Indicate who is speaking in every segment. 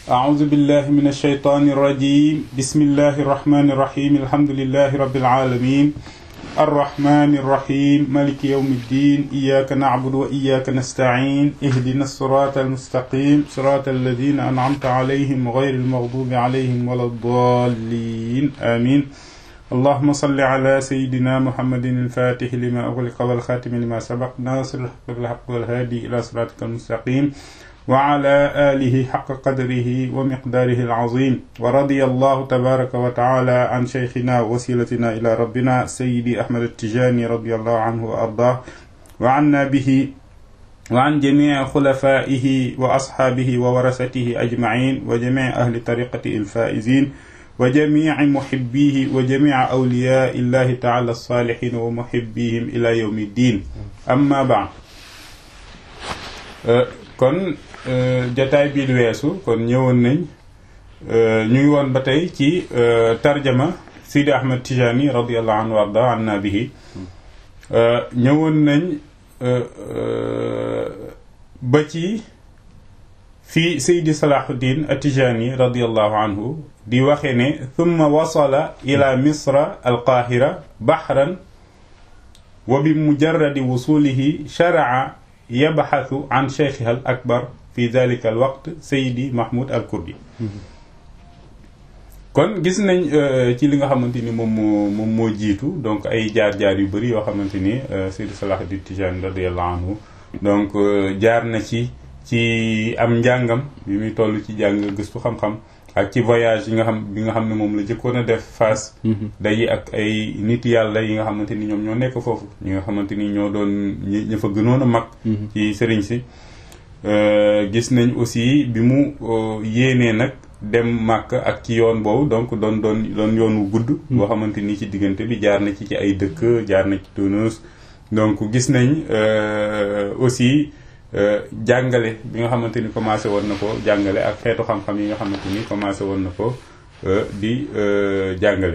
Speaker 1: أعوذ بالله من الشيطان الرجيم بسم الله الرحمن الرحيم الحمد لله رب العالمين الرحمن الرحيم ملك يوم الدين إياك نعبد وإياك نستعين اهدنا الصراط المستقيم صراط الذين أنعمت عليهم غير المغضوب عليهم ولا الضالين آمين اللهم صل على سيدنا محمد الفاتح لما أغلق والخاتم لما سبق ناصر الحق بالحق والهادي إلى صراطك المستقيم وعلى آله حق قدره ومقداره العظيم ورضي الله تبارك وتعالى عن شيخنا وسيلتنا إلى ربنا سيدي أحمد التجاني رضي الله عنه وأرضاه وعنا به وعن جميع خلفائه وأصحابه وورثته أجمعين وجميع أهل طريقته الفائزين وجميع محبيه وجميع أولياء الله تعالى الصالحين ومحبيهم إلى يوم الدين أما بعد kon jataay bii lu weesu kon ñëwoon nañ ñu ngi woon ba tey ci tarjama Sidi Ahmed Tijani radiallahu anhu warda an na bihi ñëwoon nañ ba ci fii Seydi Salahuddin Atijani radiallahu anhu di waxe ne thumma wasala ila misra alqahira bahran wa bi mujarradi wusulihi sharaa yabxathu an cheikhiha al akbar fi dalika al waqt Seydi Mahmoud al Kurdi kon gis nañ ci li nga xamante ni moom moo moom moo jiitu donc ay jaar-jaar yu bëri yoo xamante ni Seydi Salahuddin Tijani radiallahu anhu donc jaar na ci ci am njàngam bi muy toll ci jàng gëstu xam-xam ak ci voyage yi nga xam bi nga xam ne moom la jëkkoon a def Fass dayi ak ay nit yàlla yi nga xamante ni ñoom ñoo nekk foofu ñi nga xamante ni ñoo doon ñi fa gënoon a mag ci sëriñ si gis nañ aussi bi mu yéenee nag dem màkk ak ci yoon boobu donc doon doon doon yoon wu gudd boo xamante ni ci diggante bi jaar na ci ci ay dëkk jaar na ci Tunis donc gis nañ aussi jàngale bi nga xamante ni commencé woon na ko jàngale ak xeetu xam-xam yi nga xamante ni commencé woon na ko di jàngale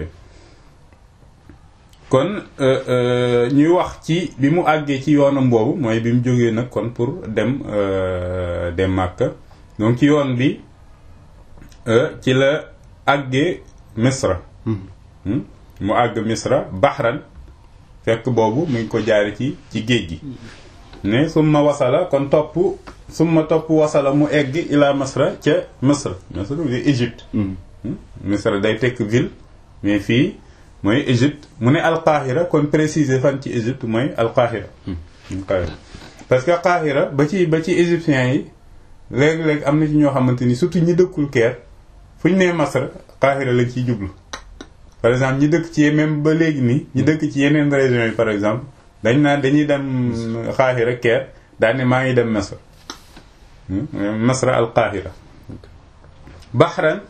Speaker 1: kon ñuy wax ci bi mu àggee ci yoonam boobu mooy bi mu jógee nag kon pour dem dem Màkka donc ci yoon bi ci la àggee Misra mu àgg Misra Bahran fekk boobu mu ngi ko jaare ci ci géej gi ne summa wasala kon topp summa topp wasala mu egg ila Misra ca Misra Misra di Égypte Misra day tekk ville mais fii mooy Égypte mu ne alqahira kon préciser fan ci Égypte mooy alqahira parce que qahira ba ci ba ci égyptiens yi léeg-léeg am na ci ñoo xamante ni surtout ñi dëkkul Caire fu ñu nee Masra qahira lañ ciy jublu par exemple ñi dëkk ci même ba léegi nii ñi dëkk ci yeneen régions yi par exemple dañ naan dañuy dem Qahira Caire daal ne maa ngi dem Masra Masra al Qahira Bahran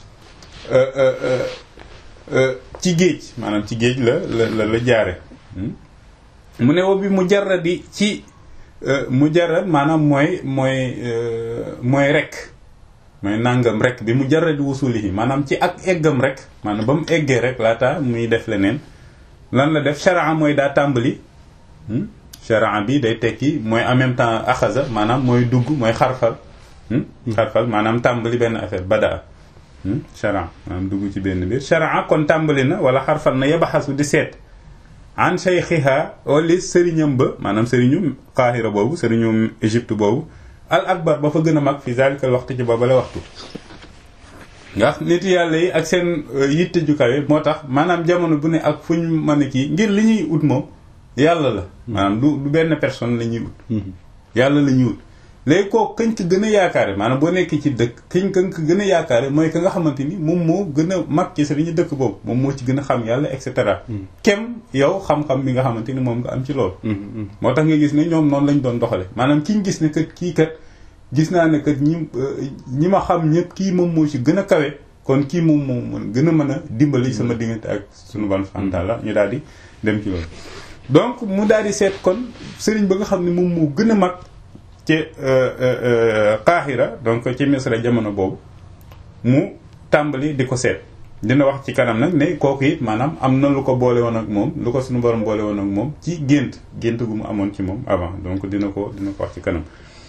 Speaker 1: ci géej maanaam ci géej la la la jaare mu ne wo bi mujarradi ci mujarrad maanaam mooy mooy mooy rek mooy nangam rek bi mujarradi wusulihi maanaam ci ak eggam rek maanaam ba mu eggee rek laata muy def leneen lan la def sharaa mooy daa tàmbali sharaa bi day tekki mooy en même temps axaza maanaam mooy dugg mooy xarfal xarfal maanaam tàmbali benn affaire badaa sharaa maanaam dugg ci benn biir sharaa kon tàmbali na wala xarfal na yabaxasu di seet an shaykhiha wala sëriñam ba maanaam sëriñu Qahira boobu sëriñu Égypte boobu al akbar ba fa gën a mag fi zalikal waxtu ci booba la waxtu ndax nit yàlla yi ak seen yitte ju kawe moo tax maanaam jamono bu ne ak fu ñu mën a kii ngir li ñuy ut moom yàlla la maanaam du du benn personne la ñuy ut yàlla la ñuy ut léegi kooku kañ ko gën a yaakaare maanaam boo nekkee ci dëkk kañ kañ ko gën a yaakaare mooy ka nga xamante ni moom moo gën a mag ci sëriñu dëkk boobu moom moo ci gën a xam yàlla et cetera kem yow xam-xam bi nga xamante ni moom nga am ci loolu moo tax nga gis ne ñoom noonu lañ doon doxale maanaam kiñ gis ne kat kii kat gis naa ne kat ñi ñi ma xam ñëpp kii moom moo ci gën a kawe kon kii moom moo gën a mën a dimbali sama diggante ak sunu ban fanta la ñu daal di dem ci loolu donc mu daal di seet kon sëriñ ba nga xam ne moom moo gën a mag ci Qahira donc ci Misra jamono boobu mu tàmbali di ko seet dina wax ci kanam nag ne kooku it maanaam am na lu ko boole woon ak moom lu ko suñu borom boole woon ak moom ci gént gént gu mu amoon ci moom avant donc dina ko dina ko wax ci kanam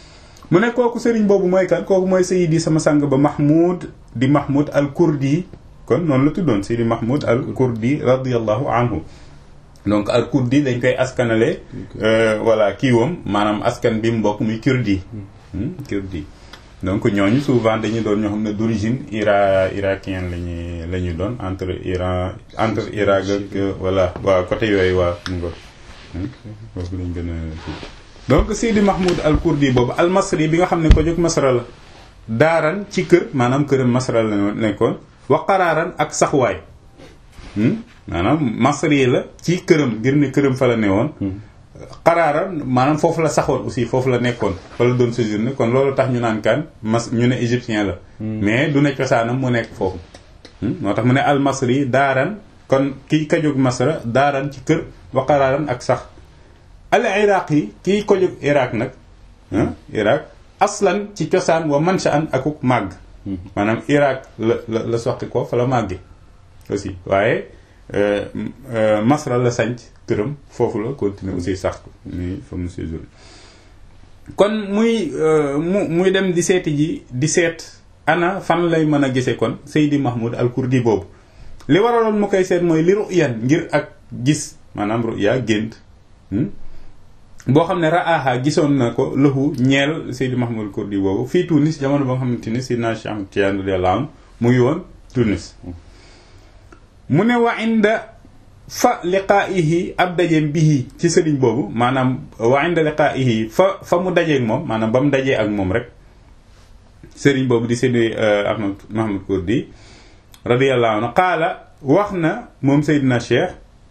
Speaker 1: mu ne kooku sëriñ boobu mooy kan kooku mooy sayidi sama sang ba mahmoud di mahmoud al kurdi kon noonu la tuddoon sayidi mahmoud al kurdi radiallahu anhu donc al kurdi dañ koy askanale voilà kiiwam maanaam askan bi mu bokk muy kurdi kurdi donc ñooñu souvent dañuy doon ñoo xam ne d'origine ira irakien lañuy la ñuy doon entre Iran entre Irak ak voilà waa côté yooyu waa mu ngo foofu lañ gën a donc Sidi Mahmoud al kurdi boobu al masri bi nga xam ne ko jóg masra la daaran ci kër maanaam këram masra la nekkoon wa qaraaran ak saxwaay maanaam masri la ci këram ngir ne këram fa la ne woon qaraaran maanaam foofu la saxoon aussi foofu la nekkoon fa la doon séjourné kon loolu tax ñu naan kan mas ñu ne égyptien la mais du ne cosaanam mu nekk foofu moo tax mu ne al masri daaran kon kii ka jóg masra daaran ci kër wa qaraaran ak sax al iraq yi kii ko jóg iraq nag iraq aslan ci cosaan wa manshaan akuk màgg maanaam iraq la la la soqi ko fa la màgge aussi waaye masra la sanc këram foofu la continuer aussi sax ko muy fa mu séjour kon muy mu muy dem di seeti ji di seet ana fan lay mën a gise kon Seydi Mahmoud al Kurdi boobu li waraloon mu koy seet mooy li ruyan ngir ak gis maanaam ruya gént boo xam ne raaha gisoon na ko lëxu ñeel Seydi Mahmoud Kurdi boobu fii Tunis jamono ba nga xamante ni Seydina Cheikh Ahmed Tidiane radiyallahu anhu mu ngi woon Tunis mu ne wa inda fa liqaa'ihi ab dajeem bihi ci sëriñ boobu maanaam wa inda liqaa'ihi fa fa mu dajeeg moom maanaam ba mu dajee ak moom rek sëriñ boobu di Seydi Ahmed Mahmoud Kurdi radiyallahu anhu qaala wax na moom Seydina Cheikh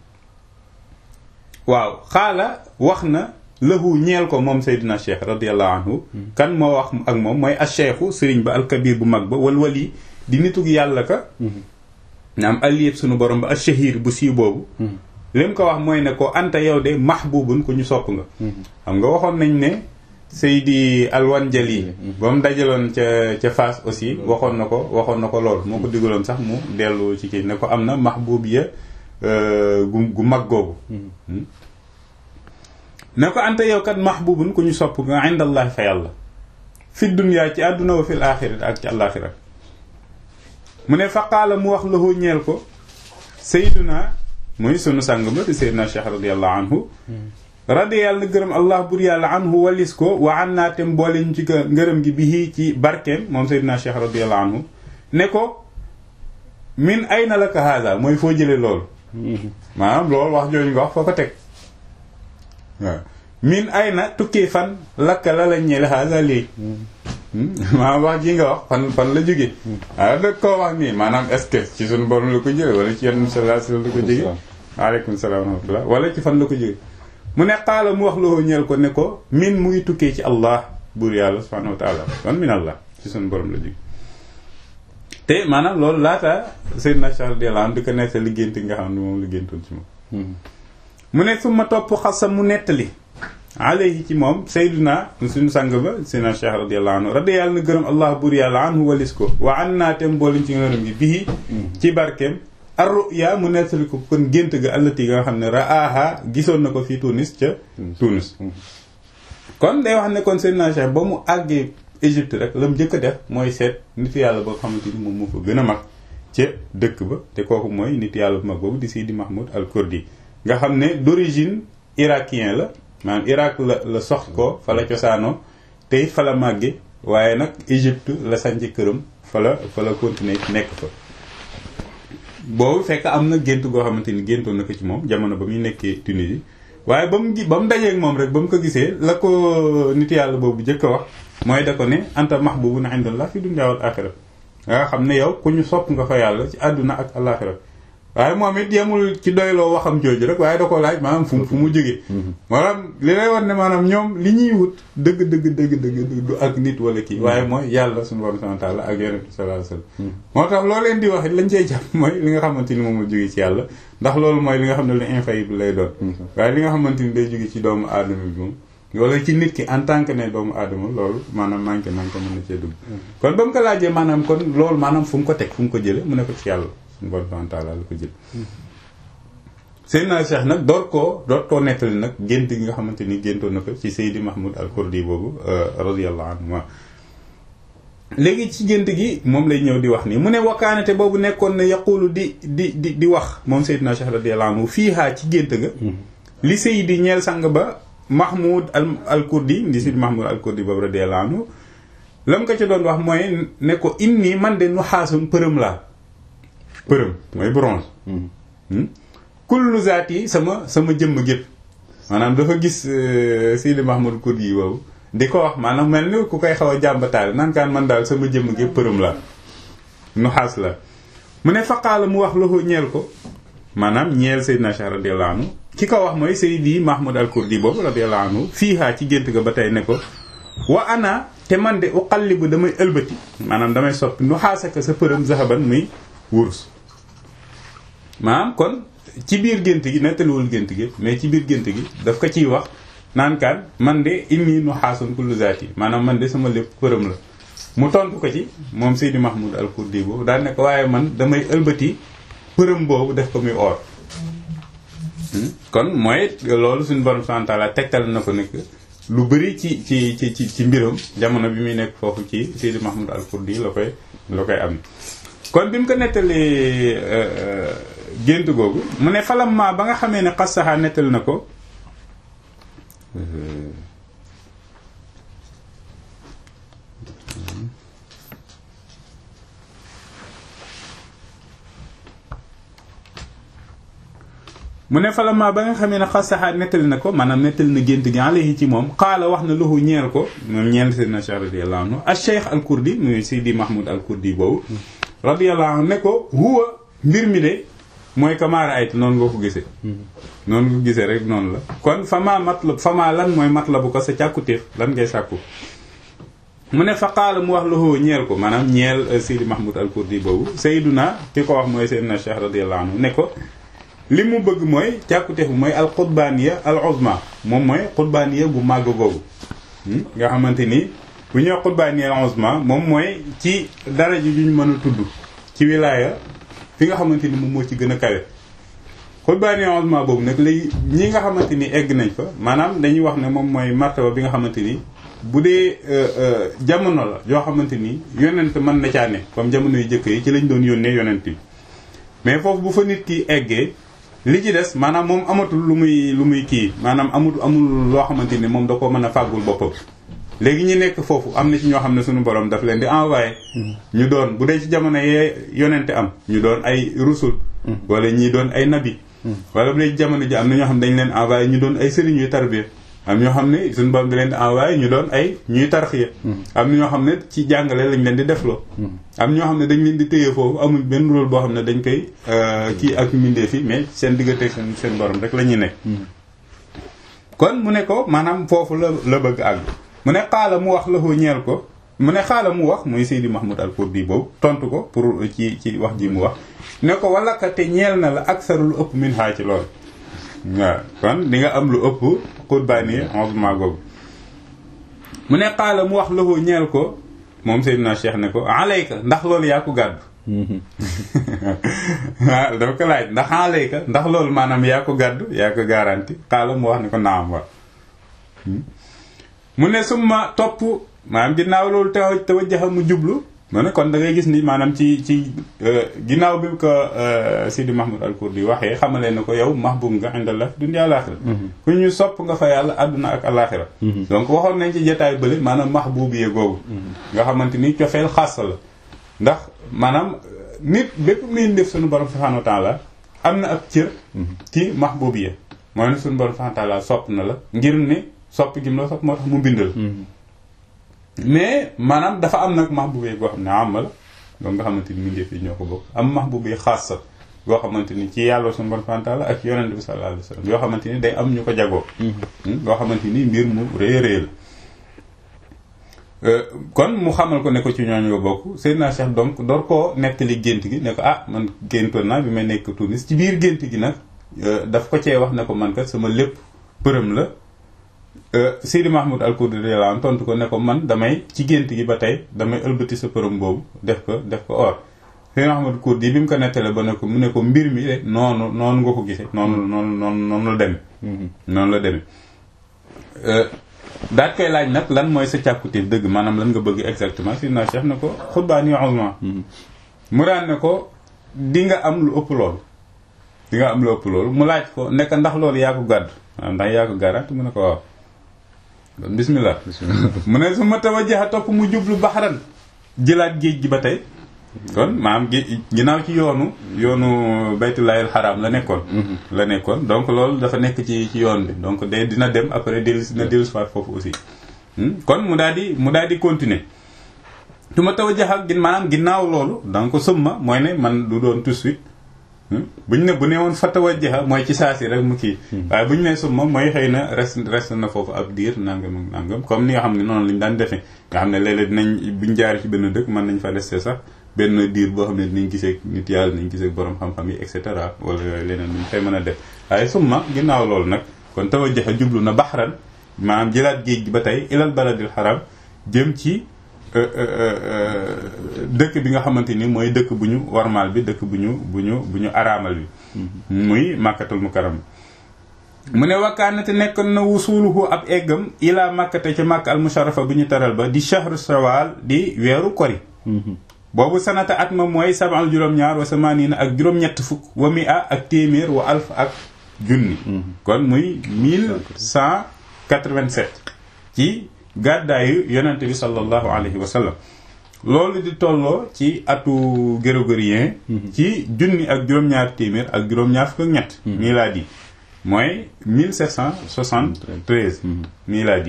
Speaker 1: waaw xaala wax na lahu ñeel ko moom Seydina Cheikh radiyallahu anhu kan moo wax ak moom mooy acheikhu sëriñ ba alkabir bu mag ba wal wali di nitug yàlla ka naam aliyeb sunu borom ba ashahir bu sii boobu lim ko wax mooy ne ko anta yow de mahbubun ku ñu sopp nga xam nga waxoon nañ ne Seydi Alwanjali ba mu dajaloon ca ca Fass aussi waxoon na ko waxoon na ko lool moo ko digaloon sax mu dellu ci kii ne ko am na mahbub ya gu gu mag googu ne ko anta yow kat mahbubun ku ñu sopp nga indallahi fa yàlla fi dunya ci àdduna wa fil axirati ak ci àllaaxira mu ne faqaala mu wax lahu ñeel ko sayduna muy sunu sàng ba di sayduna cheikh radiallahu anhu radi yàlla na gërëm allah bur yàlla anhu walis ko wa an naa tem boole ñu ci ngërëm gi bi ci barkeem moom sayduna cheikh radiallahu anhu ne ko min ayna laka haada mooy foo jële loolu maanaam loolu wax jooju nga wax foo ko teg waaw min ayna tukkee fan lakka la la ñeel haada léegi maanaam wax ji nga wax fan fan la jóge waaw da koo wax nii maanaam est-ce que ci suñu borom la ko jóge wala ci yenn sallallahu alayhi wasallam la ko jóge waaleykum salaam wa rahmatullah wala ci fan la ko jóge mu ne xaala mu wax loo ñeel ko ne ko min mu ngi tukkee ci allah buur yàlla subhanahu wa taala kon min allah ci suñu borom la jóge te maanaam loolu laata Seydina Cheikh radiyallahu anhu di ko nekk liggéeyanti nga xam ne moom la géntoon ci moom mu ne su ma topp xasa mu nettali alayhi ci moom Seydina suñu sang ba Seydina Cheikh radiyallahu anhu radi yàlla na gërëm allah buur yàlla anhu walis ko wa an naatem booliñ ci ngërëm gi bii ci barkeem ar ruya mu nettali ko kon gént ga allati nga xam ne raaha gisoon na ko fii Tunis ca Tunis kon day wax ne kon Seydina Cheikh ba mu àggee Égypte rek la mu njëkk a def mooy seet nitu yàlla boo xamante ni moom moo fa gën a mag ca dëkk ba te kooku mooy nitu yàlla bu mag boobu di Sidi Mahmoud al Kurdi nga xam ne d'origine irakien la maanaam Irak la la sox ko fa la cosaanoo tey fa la màgge waaye nag Égypte la sanc këram fa la fa la continuer nekk fa boobu fekk am na gént goo xamante ni géntoon na ko ci moom jamono ba muy nekkee Tunisie waaye ba mu gi ba mu dajeeg moom rek ba mu ko gisee la ko nit yàlla boobu jëkk a wax mooy da ko ne anta mahbubun indallah fi dunya wal axira nga xam ne yow ku ñu sopp nga fa yàlla ci àdduna ak alaxira waaye moom it yemul ci doyloo waxam jooju rek waaye da ko laaj maanaam fu fu mu jógee maanaam li lay war ne maanaam ñoom li ñuy wut dëgg dëgg dëgg dëgg du ak nit wala kii waaye mooy yàlla suñu borom subhanahu wa ta'ala ak yonent bi sallallahu alayhi wasallam moo tax loo leen di wax it lañ cey jàpp mooy li nga xamante ni moom la jógee ci yàlla ndax loolu mooy li nga xam ne lu infaillible lay doon waaye li nga xamante ni day jóge ci doomu aadama bi moom wala ci nit ki en tant que ne doomu aadama loolu maanaam manqué manqué mën na cee dugg kon ba mu ko laajee maanaam kon loolu maanaam fu mu ko teg fu mu ko jële mu ne ko ci yàlla suñu borom subhanahu wa ta'ala la ko jël Seydina Cheikh nag door koo door koo nettali nag gént gi nga xamante ni géntoon na ko ci Seydi Mahmoud al Kurdi boobu radiyallahu anhu léegi ci gént gi moom lay ñëw di wax nii mu ne wakkaanate boobu nekkoon na yaqulu di di di di wax moom Seydina Cheikh radiyallahu anhu fii haa ci gént ga li Seydi ñeel sang ba Mahmoud al al Kurdi di Seydi Mahmoud al Kurdi boobu radiyallahu anhu lam ko ci doon wax mooy ne ko inni man de nu xaasun përëm laa përëm mooy bronze kullu zaat yi sama sama jëmm gépp maanaam dafa gis Seydi Mahmoud Kurdi yi boobu di ko wax maanaam mel ni ku koy xaw a jàmbataale naan kaan man daal sama jëmm gépp përëm la nu xaas la mu ne faqaala mu wax loxo ñeel ko maanaam ñeel Seydina Cheikh radiyallahu anhu ki ko wax mooy Seydi Mahmoud al Kurdi boobu radiyallahu anhu fii haa ci gént ga ba tey ne ko wa ana te man de uqallibu damay ëlbati maanaam damay soppi nu xaasaka sa përëm zahaban muy wurus maanaam kon ci biir gént gi nettaliwul gént gi mais ci biir gént gi daf ko ciy wax naan kaan man de inni nu xaasun kullu zaati maanaam man de sama lépp përëm la mu tontu ko ci moom Seydi Mahmoud al Kurdi boobu daan ne ko waaye man damay ëlbati përëm boobu def ko muy or kon mooy loolu suñu borom subhanahu wa ta'ala tegtal na ko nekk lu bëri ci ci ci ci ci mbiram jamono bi muy nekk foofu ci Seydi Mahmoud al Kurdi la koy la koy am kon bi mu ko nettalee gént googu mu ne falam ma ba nga xamee ne xasaxaa nettali na ko mu ne falama ba nga xamee ne xasaxaa nettali na ko maanaam nettali na gént gi alayhi ci moom xaala wax na lahu ñeel ko moom ñeel Seydina Cheikh radiyallahu anhu al cheikh al kurdi muy Seydi Mahmoud al kurdi boobu radiyallahu anhu ne ko huwa mbir mi de mooy kamaara ayt noonu nga ko gisee noonu nga ko gisee rek noonu la kon fama matlab fama lan mooy matlabu ko sa càkkutéef lan ngay sàkku mu ne fa qaala mu wax lahu ñeel ko maanaam ñeel Seydi Mahmoud al kurdi boobu Seydina ki ko wax mooy Seydina Cheikh radiyallahu anhu ne ko li mu bëgg mooy càkkuteef bi mooy al xutbaaniya al uzma moom mooy xutbaaniya bu màgg googu nga xamante ni bu ñuy xutbaaniya al uzma moom mooy ci daraja ju ñu mën a tudd ci wilaaya fi nga xamante ni moom moo ci gën a kawe xutbaaniya al uzma boobu nag léegi ñi nga xamante ni egg nañ fa maanaam dañuy wax ne moom mooy martaba bi nga xamante ni bu dee jamono la yoo xamante ni yonent mën na caa ne comme jamono yu jëkk yi ci lañ doon yónnee yonent yi mais foofu bu fa nit ki eggee li ci des maanaam moom amatul lu muy lu muy kii maanaam amul amul loo xamante ni moom da ko mën a fàggul boppam léegi ñi nekk foofu am na ci ñoo xam ne suñu borom daf leen di envoyé ñu doon bu dee ci jamono yee yonente am ñu doon ay rusul wala ñii doon ay nabi wala bu dee ci jamono ji am na ñoo xam ne dañ leen envoyé ñu doon ay sëriñ yuy tarbiya am ñoo xam ne suñu borom di leen di envoyé ñu doon ay ñuy tarxiya am na ñoo xam ne ci jàngale lañ leen di defloo am ñoo xam ne dañ leen di téye foofu amul benn rôle boo xam ne dañ koy kii ak mbindee fi mais seen diggante seen seen borom rek la ñuy nekk kon mu ne ko maanaam foofu la la bëgg àgg mu ne xaala mu wax la ko ñeel ko mu ne xaala mu wax muy Seydi Mahmoud al Kurdi boobu tontu ko pour ci ci wax ji mu wax ne ko wala ka te ñeel na la aksaru lu ëpp min xaa ci lool waaw kon di nga am lu ëpp xutbaani ensement googu mu ne xaala mu wax loxo ñeel ko moom Seydina Cheikh ne ko alayka ndax loolu yaa ko gàddu waaw dafa ko laaj ndax alayka ndax loolu maanaam yaa ko gàddu yaa ko garanti xaala mu wax ne ko naam wa mu ne summa topp maanaam ginnaaw loolu taw tawajjaha mu jublu mu ne kon da ngay gis ni maanaam ci ci ginnaaw bi ko Sidi Mahmoud al Kurdi waxee xamale na ko yow mahbub nga indallah dunya alaxira ku ñu sopp nga fa yàlla àdduna ak alaxira donc waxoon nañ ci jotaay bële maanaam mahbub yee googu nga xamante ni cofeel xaas la ndax maanaam nit bépp muy def suñu borom subhanahu wa taala am na ab cër ci mahbub yee mooy ne suñu borom subhanahu wa taala sopp na la ngir ne sopp gi mu la sopp moo tax mu bindal mais maanaam dafa am nag mahbubee goo xam ne am la donc nga xamante ni mbindeef yi ñoo ko bokk am mahbubee xaas sa goo xamante ni ci yàlla suñu bon fantaala ak yonent bi sallallahu alayhi wasallam yoo xamante ni day am ñu ko jagoo goo xamante ni mbir mu rëy rëy la kon mu xamal ko ne ko ci ñooñu nga bokk Seydina Cheikh donc door koo nettali gént gi ne ko ah man géntoon naa bi may nekk Tunis ci biir gént gi nag daf ko cee wax ne ko man kat sama lépp përëm la Seydi Mahmoud al Kurdi radiyallahu anhu tontu ko ne ko man damay ci gént gi ba tey damay ëlbati sa përëm boobu def ko def ko or Seydina Ahmad Kurdi bi mu ko nettale ba ne ko mu ne ko mbir mi de noonu noonu nga ko gisee noonu noonu noonu noonu la demee noonu la demee daat koy laaj nag lan mooy sa càkkutéef dëgg maanaam lan nga bëgg exactement Seydina Cheikh ne ko xutbaan yu uzma mu daan ne ko di nga am lu ëpp loolu di nga am lu ëpp loolu mu laaj ko nekk ndax loolu yaa ko gàdd waaw ndax yaa ko garant mu ne ko waaw kon bismillah mu ne su ma tawajjaha topp mu jublu baxaran jëlaat géej gi ba tey kon maam gi ginnaaw ci yoonu yoonu baytullaahil xaraam la nekkoon la nekkoon donc loolu dafa nekk ci ci yoon bi donc de dina dem après dellu na dellu soit foofu aussi kon mu daal di mu daal di continuer tu ma tawajjaha gin maanaam ginnaaw loolu donc summa mooy ne man du doon tout de suite buñ ne bu ne woon fa tawajjaha mooy ci saasi rek mu kii waaye bu ñu ne summa mooy xëy na rest rest na foofu ab diir nangam ak nangam comme ni nga xam ne noonu lañ daan defee nga xam ne léeg-léeg dinañ buñ jaar ci benn dëkk mën nañ fa resté sax benn diir boo xam ne dinañ gisee nit yàlla dinañ gisee borom xam-xam yi et cetera wala yooyu leneen luñ fay mën a def waaye summa ginnaaw loolu nag kon tawajjaha jublu na baxran maanaam jëlaat géej gi ba tey ilal baladil xaram jëm ci dëkk bi nga xamante ni mooy dëkk bu ñu warmaal bi dëkk bu ñu bu ñu bu ñu araamal bi muy màkkatul mukarram mu ne wakkaanate nekk na wusuluhu ab eggam ilaa màkkate ci màkk al musharafa bu ñu taral ba di shahru shawal di weeru kori boobu sanata at ma mooy sabal juróom-ñaar wa samaaniina ak juróom-ñett fukk wa mi a ak téeméer wa alf ak junni kon muy 1187 ci gàddaayu yonente bi sallallahu alayhi wa sallam loolu di tolloo ci atu grégorien ci junni ak juróom-ñaar téeméer ak juróom-ñaar fukk ak ñett milaadi mooy 1773 milaadi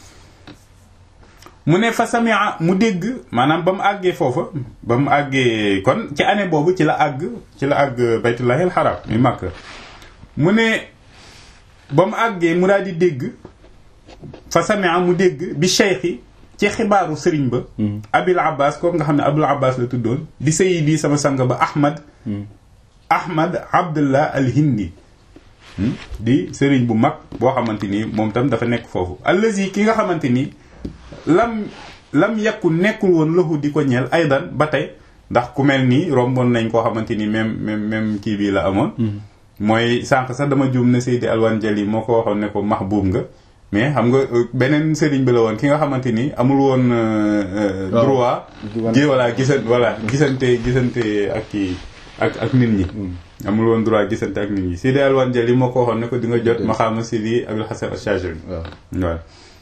Speaker 1: mu ne fa samia mu dégg maanaam ba mu àggee foofa ba mu àggee kon ci année boobu ci la àgg ci la àgg baytullahil haram mi Makka mu ne ba mu àggee mu daal di dégg fa samia mu dégg bi cheikhi ci xibaaru sëriñ ba abil abbas kooku nga xam ne abul abbas la tuddoon di sayidi sama sang ba ahmad ahmad abdullah al hindi di sëriñ bu mag boo xamante ni moom tam dafa nekk foofu allazi ki nga xamante ni lam lam yàkku nekkul woon lahu di ko ñeel aydan ba tey ndax ku mel nii romboon nañ koo xamante ni même même même kii bii la amoon mooy sànq sax dama juum ne Seydi Alwan Jali moo ko waxoon ne ko mahbub nga mais xam nga beneen sëriñ bi la woon ki nga xamante ni amul woon droit gi voilà gisan voilà gisante gisante ak kii ak ak nit ñi amul woon droit gisante ak nit ñi Seydi Alwan Jali moo ko waxoon ne ko di nga jot maxaama Seydi Abul Hasan Ash-Shazili waaw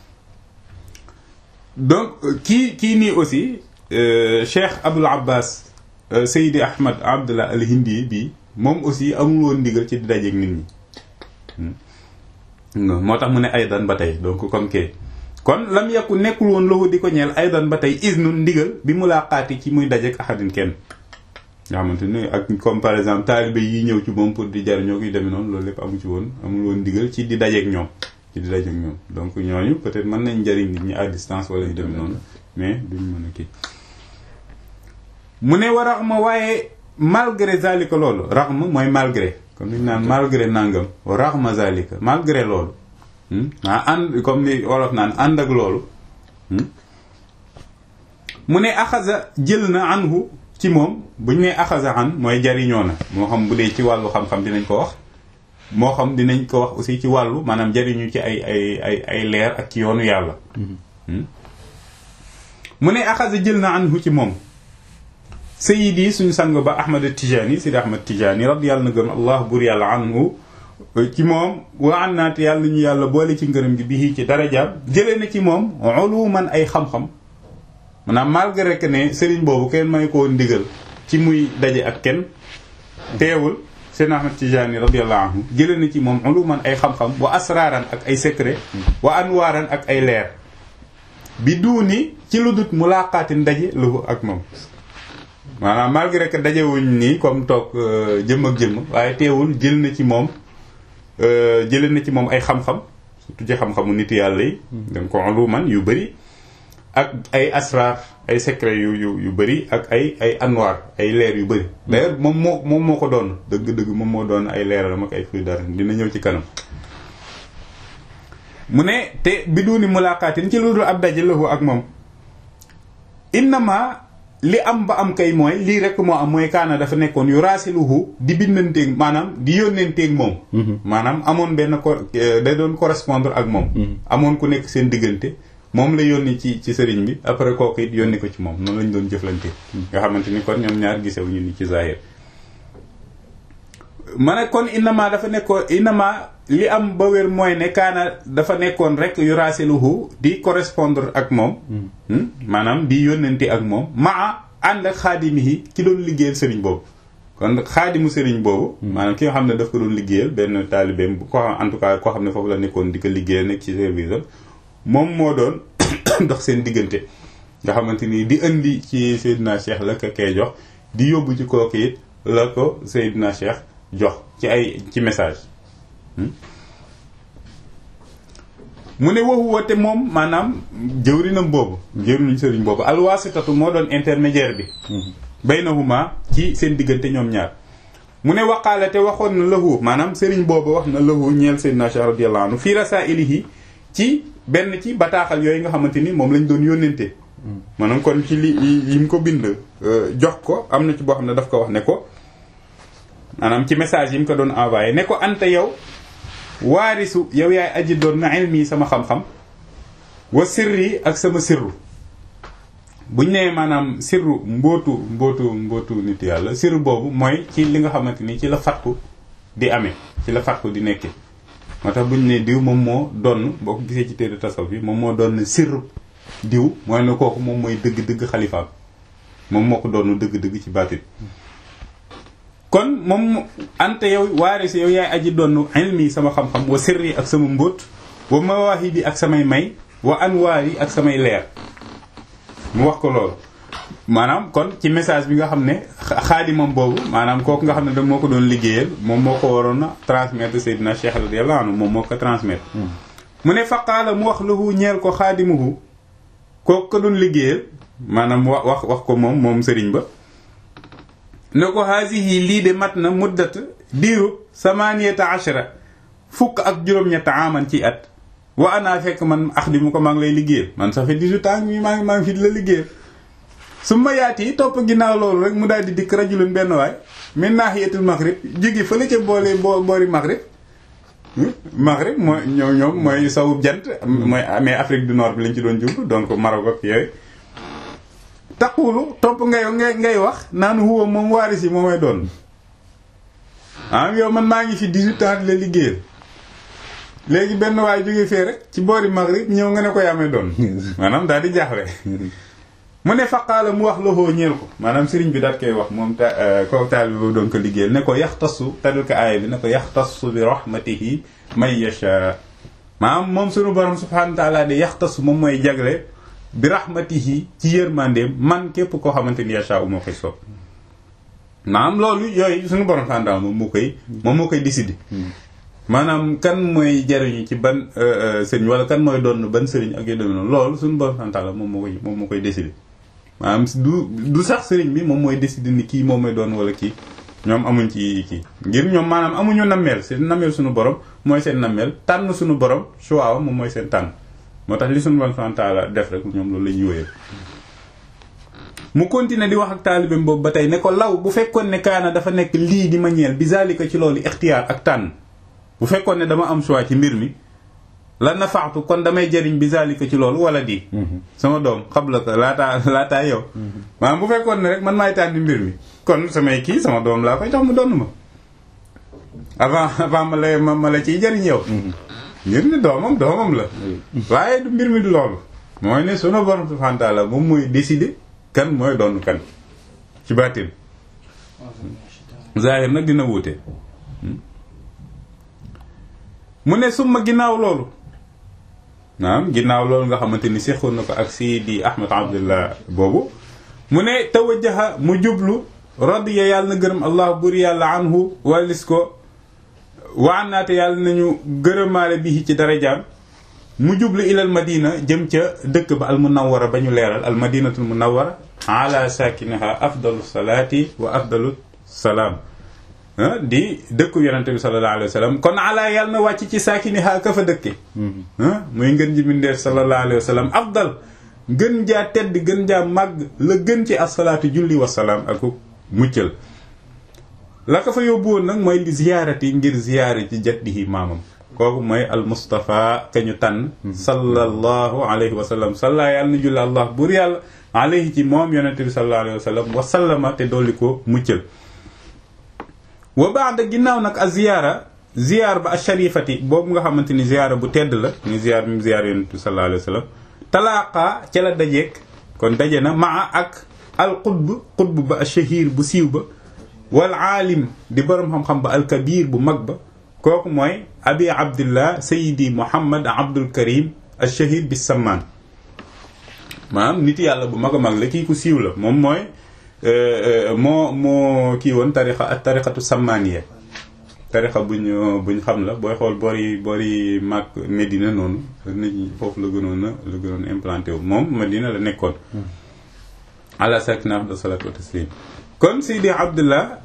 Speaker 1: donc kii kii nii aussi Cheikh Abul Abbas Seydi Ahmad Abdullah al Hindi bi moom aussi amul woon ndigal ci di dajeeg nit ñi moo tax mu ne aydan ba tey donc comme que kon lam yàkku nekkul woon loxo di ko ñeel aydan ba tey isnun ndigal bi mu laa xaati ci muy dajeeg ahadin kenn nga xamante ni ak comme par exemple taalibe yi ñëw ci moom pour di jariñoo koy demee noonu loolu lépp amu ci woon amul woon ndigal ci di dajeeg ñoom ci di dajeeg ñoom donc ñooñu peut-être mën nañ jariñ nit ñi à distance wala ñu demee noonu mais duñ mën a kii mu ne war a ma waaye malgré zalika loolu raxma mooy malgré comme ni ñu naan malgré nangam raxma zalika malgré loolu ah ànd comme ni wolof naan ànd ak loolu mu ne axasa jël na anhu ci moom bu ñu nee axasa an mooy jariñoo na moo xam bu dee ci wàllu xam-xam dinañ ko wax moo xam dinañ ko wax aussi ci wàllu maanaam jariñu ci ay ay ay ay leer ak ci yoonu yàlla mu ne axasa jël na anhu ci moom sayidi suñu sang ba ahmad tijaani sidi ahmad tijaani radi yàlla na gëm allah bur yàlla anhu ci moom wa an naate yàlla ñu yàlla boole ci ngërëm gi bii ci darajaam jëlee na ci moom uluman ay xam-xam maanaam malgré que ne sëriñ boobu kenn may koo ndigal ci muy daje ak kenn teewul seen ahmad tijaani radiallahu anhu jëlee na ci moom uluman ay xam-xam wa asraaran ak ay secret wa anwaaran ak ay leer bi duuni ci lu dut mulaqaatin daje lahu ak moom maanaam malgré que dajewuñ nii comme toog jëmm ak jëmm waaye teewul jël na ci moom jëlee na ci moom ay xam-xam surtout ci xam-xamu nit yàlla yi donc uluman yu bëri ak ay asrar ay secret yu yu yu bëri ak ay ay anwaar ay leer yu bëri d'ailleurs moom moo moom moo ko doon dëgg-dëgg moom moo doon ay leeralam ak ay fuy dara dina ñëw ci kanam mu ne te bi duuni mulaqaatin ci lu dul ab daje lahu ak moom innama li am ba am kay mooy lii rek moo am mooy kaana dafa nekkoon yu raasiluhu di bindanteeg maanaam di yónneenteeg moom maanaam amoon benn ko day doon correspondre ak moom amoon ku nekk seen diggante moom la yónni ci ci sëriñ bi après kooku it yónni ko ci moom noonu lañ doon jëflante nga xamante ni kon ñoom ñaar gisewuñu ni ci zahir ma ne kon innama dafa nekkoon innama li am ba wér mooy ne kaana dafa nekkoon rek yu raasiluhu di correspondre ak moom maanaam di yónnante ak moom maa ànd ak xaadimihi ki doon liggéeyal sëriñ boobu kon xaadimu sëriñ boobu maanaam ki nga xam ne daf ko doon liggéeyal benn taalibeem ko xam en tout cas koo xam ne foofu la nekkoon di ko liggéeyal nekk ci service moom moo doon dox seen diggante nga xamante ni di indi ci Seydina Cheikh la ko kay jox di yóbbu ci kooku it la ko Seydina Cheikh jox ci ay ci message mu ne waxu woote moom maanaam jëwrinam boobu jëwriñu sëriñ boobu alwaasitatu moo doon intermédiaire bi baynahuma ci seen diggante ñoom ñaar mu ne waqaale te waxoon na lahu maanaam sëriñ boobu wax na lahu ñeel Seydina Cheikh radiyallahu anhu fii rasailihi ci benn ci bataaxal yooyu nga xamante ni moom lañ doon yónnente maanaam kon ci li yi mu ko bind jox ko am na ci boo xam ne daf ko wax ne ko maanaam ci message yi mu ko doon envoyé ne ko anta yow waarisu yow yaay aji doon na ilmi sama xam-xam wa sirri ak sama sirru buñ nee maanaam sirru mbootu mbootu mbootu nit yàlla sirru boobu mooy ci li nga xamante ni ci la fatku di amee ci la fatku di nekkee moo tax buñ ne diw moom moo doon boo ko gisee ci téere tasawuf bi moom moo doon sirru diw mooy ne kooku moom mooy dëgg-dëgg xalifaam moom moo ko doon dëgg-dëgg ci baatit kon moom ante yow waarisi yow yaay aji doon ilmi sama xam-xam wa sirri ak sama mbóot wa mawaahibi ak samay may wa anwaari ak samay leer mu wax ko loolu maanaam kon ci message bi nga xam ne xaadimam boobu maanaam kooku nga xam ne da moo ko doon liggéeyal moom moo ko waroon a transmettre Seydina Cheikh radiyallahu anhu moom moo ko transmettre mu ne faqaala mu wax lahu ñeel ko xaadimuhu kooku ko doon liggéeyal maanaam wax wax wax ko moom moom sëriñ ba ne ko haasihi lii de mat na muddat diiru samaniyata ashara fukk ak juróom-ñett aman ci at wa ana fekk man ax di mu ko maa ngi lay liggéeyal man ça fait 18 ans mi maa ngi maa ngi fi di la liggéeyal su ma yaat yi topp ginnaaw loolu rek mu daal di dikk rajulun benn waay min naahiyatul maghrib jóge fële ca boole boo boori maghrib maghrib mooy ñoom ñoom mooy sawub jant mooy mais Afrique du Nord bi lañ ci doon jublu donc Maroc ak yooyu taqulu topp ngay ngay ngay wax naan huwa moom waaris yi moomay doon ah yow man maa ngi fi 18 ans di la liggéeyal léegi benn waay jóge fee rek ci boori maghrib ñëw nga ne ko yaamee doon maanaam daal di jaaxle mu ne faqaala mu wax loxoo ñeel ko maanaam sëriñ bi daat koy wax moom ta kooku taal bi boobu doon ko liggéeyal ne ko yaxtasu tadul ko aaya bi ne ko yaxtasu bi rahmatihi may yasha maanaam moom sunu borom subhanahu wa taala de yaxtasu moom mooy jagle bi rahmatihi ci yërmandeem man képp koo xamante ni yasha u moo koy soob maanaam loolu yooyu sunu borom subhanahu wa taala moom moo koy moom moo koy décider maanaam kan mooy jariñu ci ban sëriñ wala kan mooy doon ban sëriñ ak yu demee noonu loolu suñu borom subhanahu wa taala moom moo koy moom moo koy décider maanaam du du sax sëriñ bi moom mooy décider ni kii moom mooy doon wala kii ñoom amuñ ci kii ngir ñoom maanaam amuñu nammeel seen nammeel suñu borom mooy seen nammeel tànn suñu borom choix moom mooy seen tànn moo tax li suñu borom subhanahu wa taala def rek ñoom loolu la ñuy wéyal mu continuer di wax ak taalibeem boobu ba tey ne ko law bu fekkoon ne kaana dafa nekk lii di ma ñeel bi zalika ci loolu ixtiyaar ak tànn bu fekkoon ne dama am choix ci mbir mi la nafaatu kon damay jëriñ bi zalika ci loolu wala di sama doom xabla ko laataa laataa yow maanaam bu fekkoon ne rek man maay tànn mbir mi kon samay kii sama doom laa koy jox mu donn ma avant avant ma la ma ma la ciy jëriñ yow ngir ni doomam doomam la waaye du mbir mi du loolu mooy ne sunu borom subhanahu wa ta'ala moom mooy décider kan mooy doon kan ci baatin zahir nag dina wuute mu ne summa ginnaaw loolu naam ginnaaw loolu nga xamante ni seexoon na ko ak Sidi Ahmed Abdullah boobu mu ne tawajjaha mu jublu radiya yàlla na gërëm allah buri yàlla anhu walis ko waanaate yàlla nañu gërëmaale bi ci darajaam mu jublu ilal madina jëm ca dëkk ba al munawwara ba ñu leeral al madinatul munawwara ala sakinaha afdalu salaati wa afdalu salaam di dëkku yonente bi sallallahu alayhi wa sallam kon ala yàlla na wàcc ci saakiniha ka fa dëkke muy ngën ji mindeef sallallahu alayhi wa sallam afdal gën jaa tedd gën jaa màgg la gën ci asalaatu julli wasalaam ak muccal la ko fa yóbbu woon nag mooy li ziyaarati ngir ziyaare ci jaddihi maamam kooku mooy al Mustafa ka ñu tànn sallallahu alayhi wa sallam salla yàlla na julli allah buur yàlla alayhi ci moom yonente bi sallallahu alayhi wa sallam wa sallama te dolli ko muccal wa baada ginnaaw nag a ziyaara ziyaar ba a sharifati boobu nga xamante ni ziyaara bu tedd la ni ziyaar mi ziyaar yonente bi sallallahu alayhi wa sallam talaaqa ca la dajeek kon daje na maa ak al qutb qutb ba a shahir bu siiw ba wal aalim di boroom xam-xam ba al kabir bu mag ba kooku mooy abi abdillah sayidi muhammad abdul karim al shahid bi sammaan maanaam nit yàlla bu mag a mag la kii ku siiw la moom mooy moo moo kii woon tarixa ak tarixatu sammaaniya tarixa buñ buñ xam la booy xool boori boori mag Medina noonu nit ñi foofu la gënoon a la gënoon implanté wu moom Medina la nekkoon ala sakina afdal salatu wa taslim kon sayidi abdullah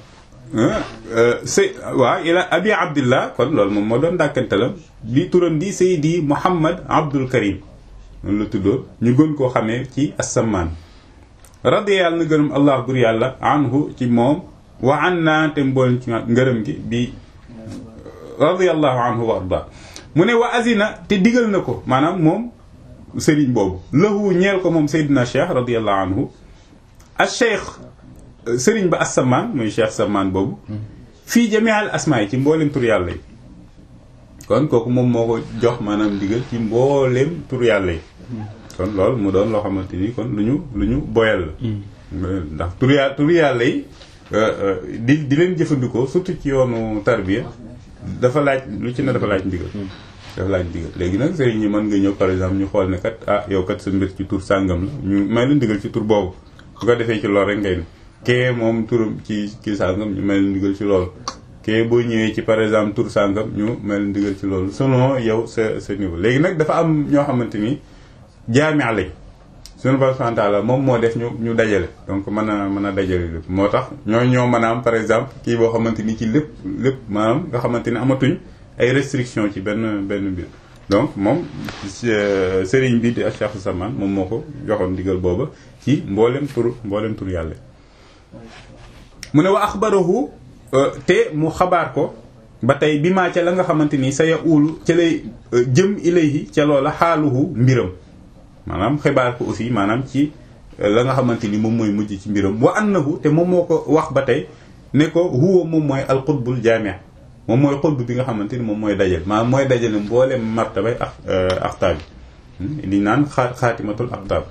Speaker 1: sëy waaw ila abi abdillah kon loolu moom moo doon dàkkantalam bi turam di sayidi muhammad abdul karim noonu la tuddoo ñu gën koo xamee ci assamaan radiya yàlla na gërëm allah bur yàlla anhu ci moom wa an naa te mboolem ci ngërëm gi bi radiyallahu anhu wa arda mu ne wa azina te digal na ko maanaam moom sëriñ boobu lahu ñeel ko moom saydina cheikh radiyallahu anhu al cheikh sëriñ ba assamaan muy cheikh samaan boobu fii jamial asmaa yi ci mboolem tur yàlla yi kon kooku moom moo ko jox maanaam digal ci mboolem tur yàlla yi kon loolu mu doon loo xamante ni kon lu ñu lu ñu boyal la ndax tur yàlla tur yàlla yi di di leen jëfandikoo surtout ci yoonu tarbiya dafa laaj lu ci ne dafa laaj ndigal dafa laaj ndigal léegi nag sëriñ ñi mën nga ñëw par exemple ñu xool ne kat ah yow kat sa mbir ci tur sàngam la ñu may la ndigal ci tur boobu bu ko defee ci loolu rek ngay ne kee moom turam ci kii sàngam ñu may la ndigal ci loolu kee boo ñëwee ci par exemple tur sàngam ñu may la ndigal ci loolu selon yow sa sa niveau léegi nag dafa am ñoo xamante ni jaamia lañ suñu borom subhanahu wa ta'ala moom moo def ñu ñu dajale donc mën a mën a dajale lépp moo tax ñoo ñoo mën a am par exemple kii boo xamante ni ci lépp lépp maanaam nga xamante ni amatuñ ay restriction ci benn benn mbir donc moom sëriñ bi di Cheikh Samaan moom moo ko joxoon ndigal booba ci mboolem tur mboolem tur yàlla mu ne wa axbarahu te mu xabaar ko ba tey bi maa ca la nga xamante ni sa ya uulu ca lay jëm ilayhi ca loola xaaluhu mbiram maanaam xibaar ko aussi maanaam ci la nga xamante ni moom mooy mujj ci mbiram wa annahu te moom moo ko wax ba tey ne ko huwa moom mooy alxutbul jaami' moom mooy xutb bi nga xamante ni moom mooy dajal maanaam mooy dajale mboolem martabay ak axtaab yi li naan xaa xaatimatul axtaab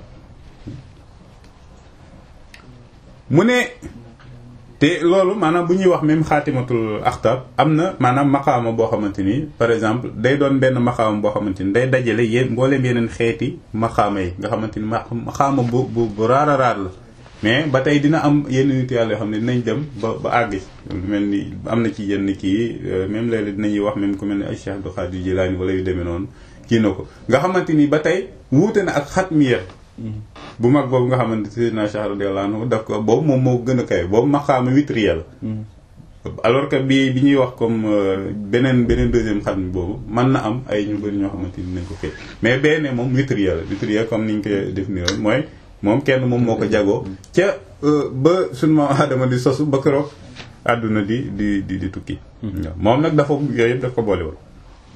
Speaker 1: mu ne te loolu maanaam bu ñuy wax même xaatimatul axtaab am na maanaam maqaama boo xamante ni par exemple day doon benn maqaama boo xamante ni day dajale yéen mbooleem yeneen xeeti maqaama yi nga xamante ni maqaama bu bu bu raar a raar la mais ba tey dina am yenn nit yàlla yoo xam ne dinañ dem ba ba àgg ci mel ni am na ci yenn kii même léeg-léeg dinañuy wax même ku mel ni ay Cheikh Abdou Khadir Jilaani wala yu demee noonu kii na ko nga xamante ni ba tey wuute na ak xatmiya bu mag boobu nga xamante Seydina Cheikh radiyallahu anhu daf ko boobu moom moo gën a kawe boobu maqaama witriel alors que bi bi ñuy wax comme beneen beneen deuxième xam boobu mën na am ay ñu bëri ñoo xamante ni nañ ko fee mais benn moom witriel witriel comme niñ ko définir mooy moom kenn moom moo ko jagoo ca ba sunu maam Adama di sosu ba keroog àdduna di di di di tukki moom nag dafa yooyu yëpp daf ko boole woon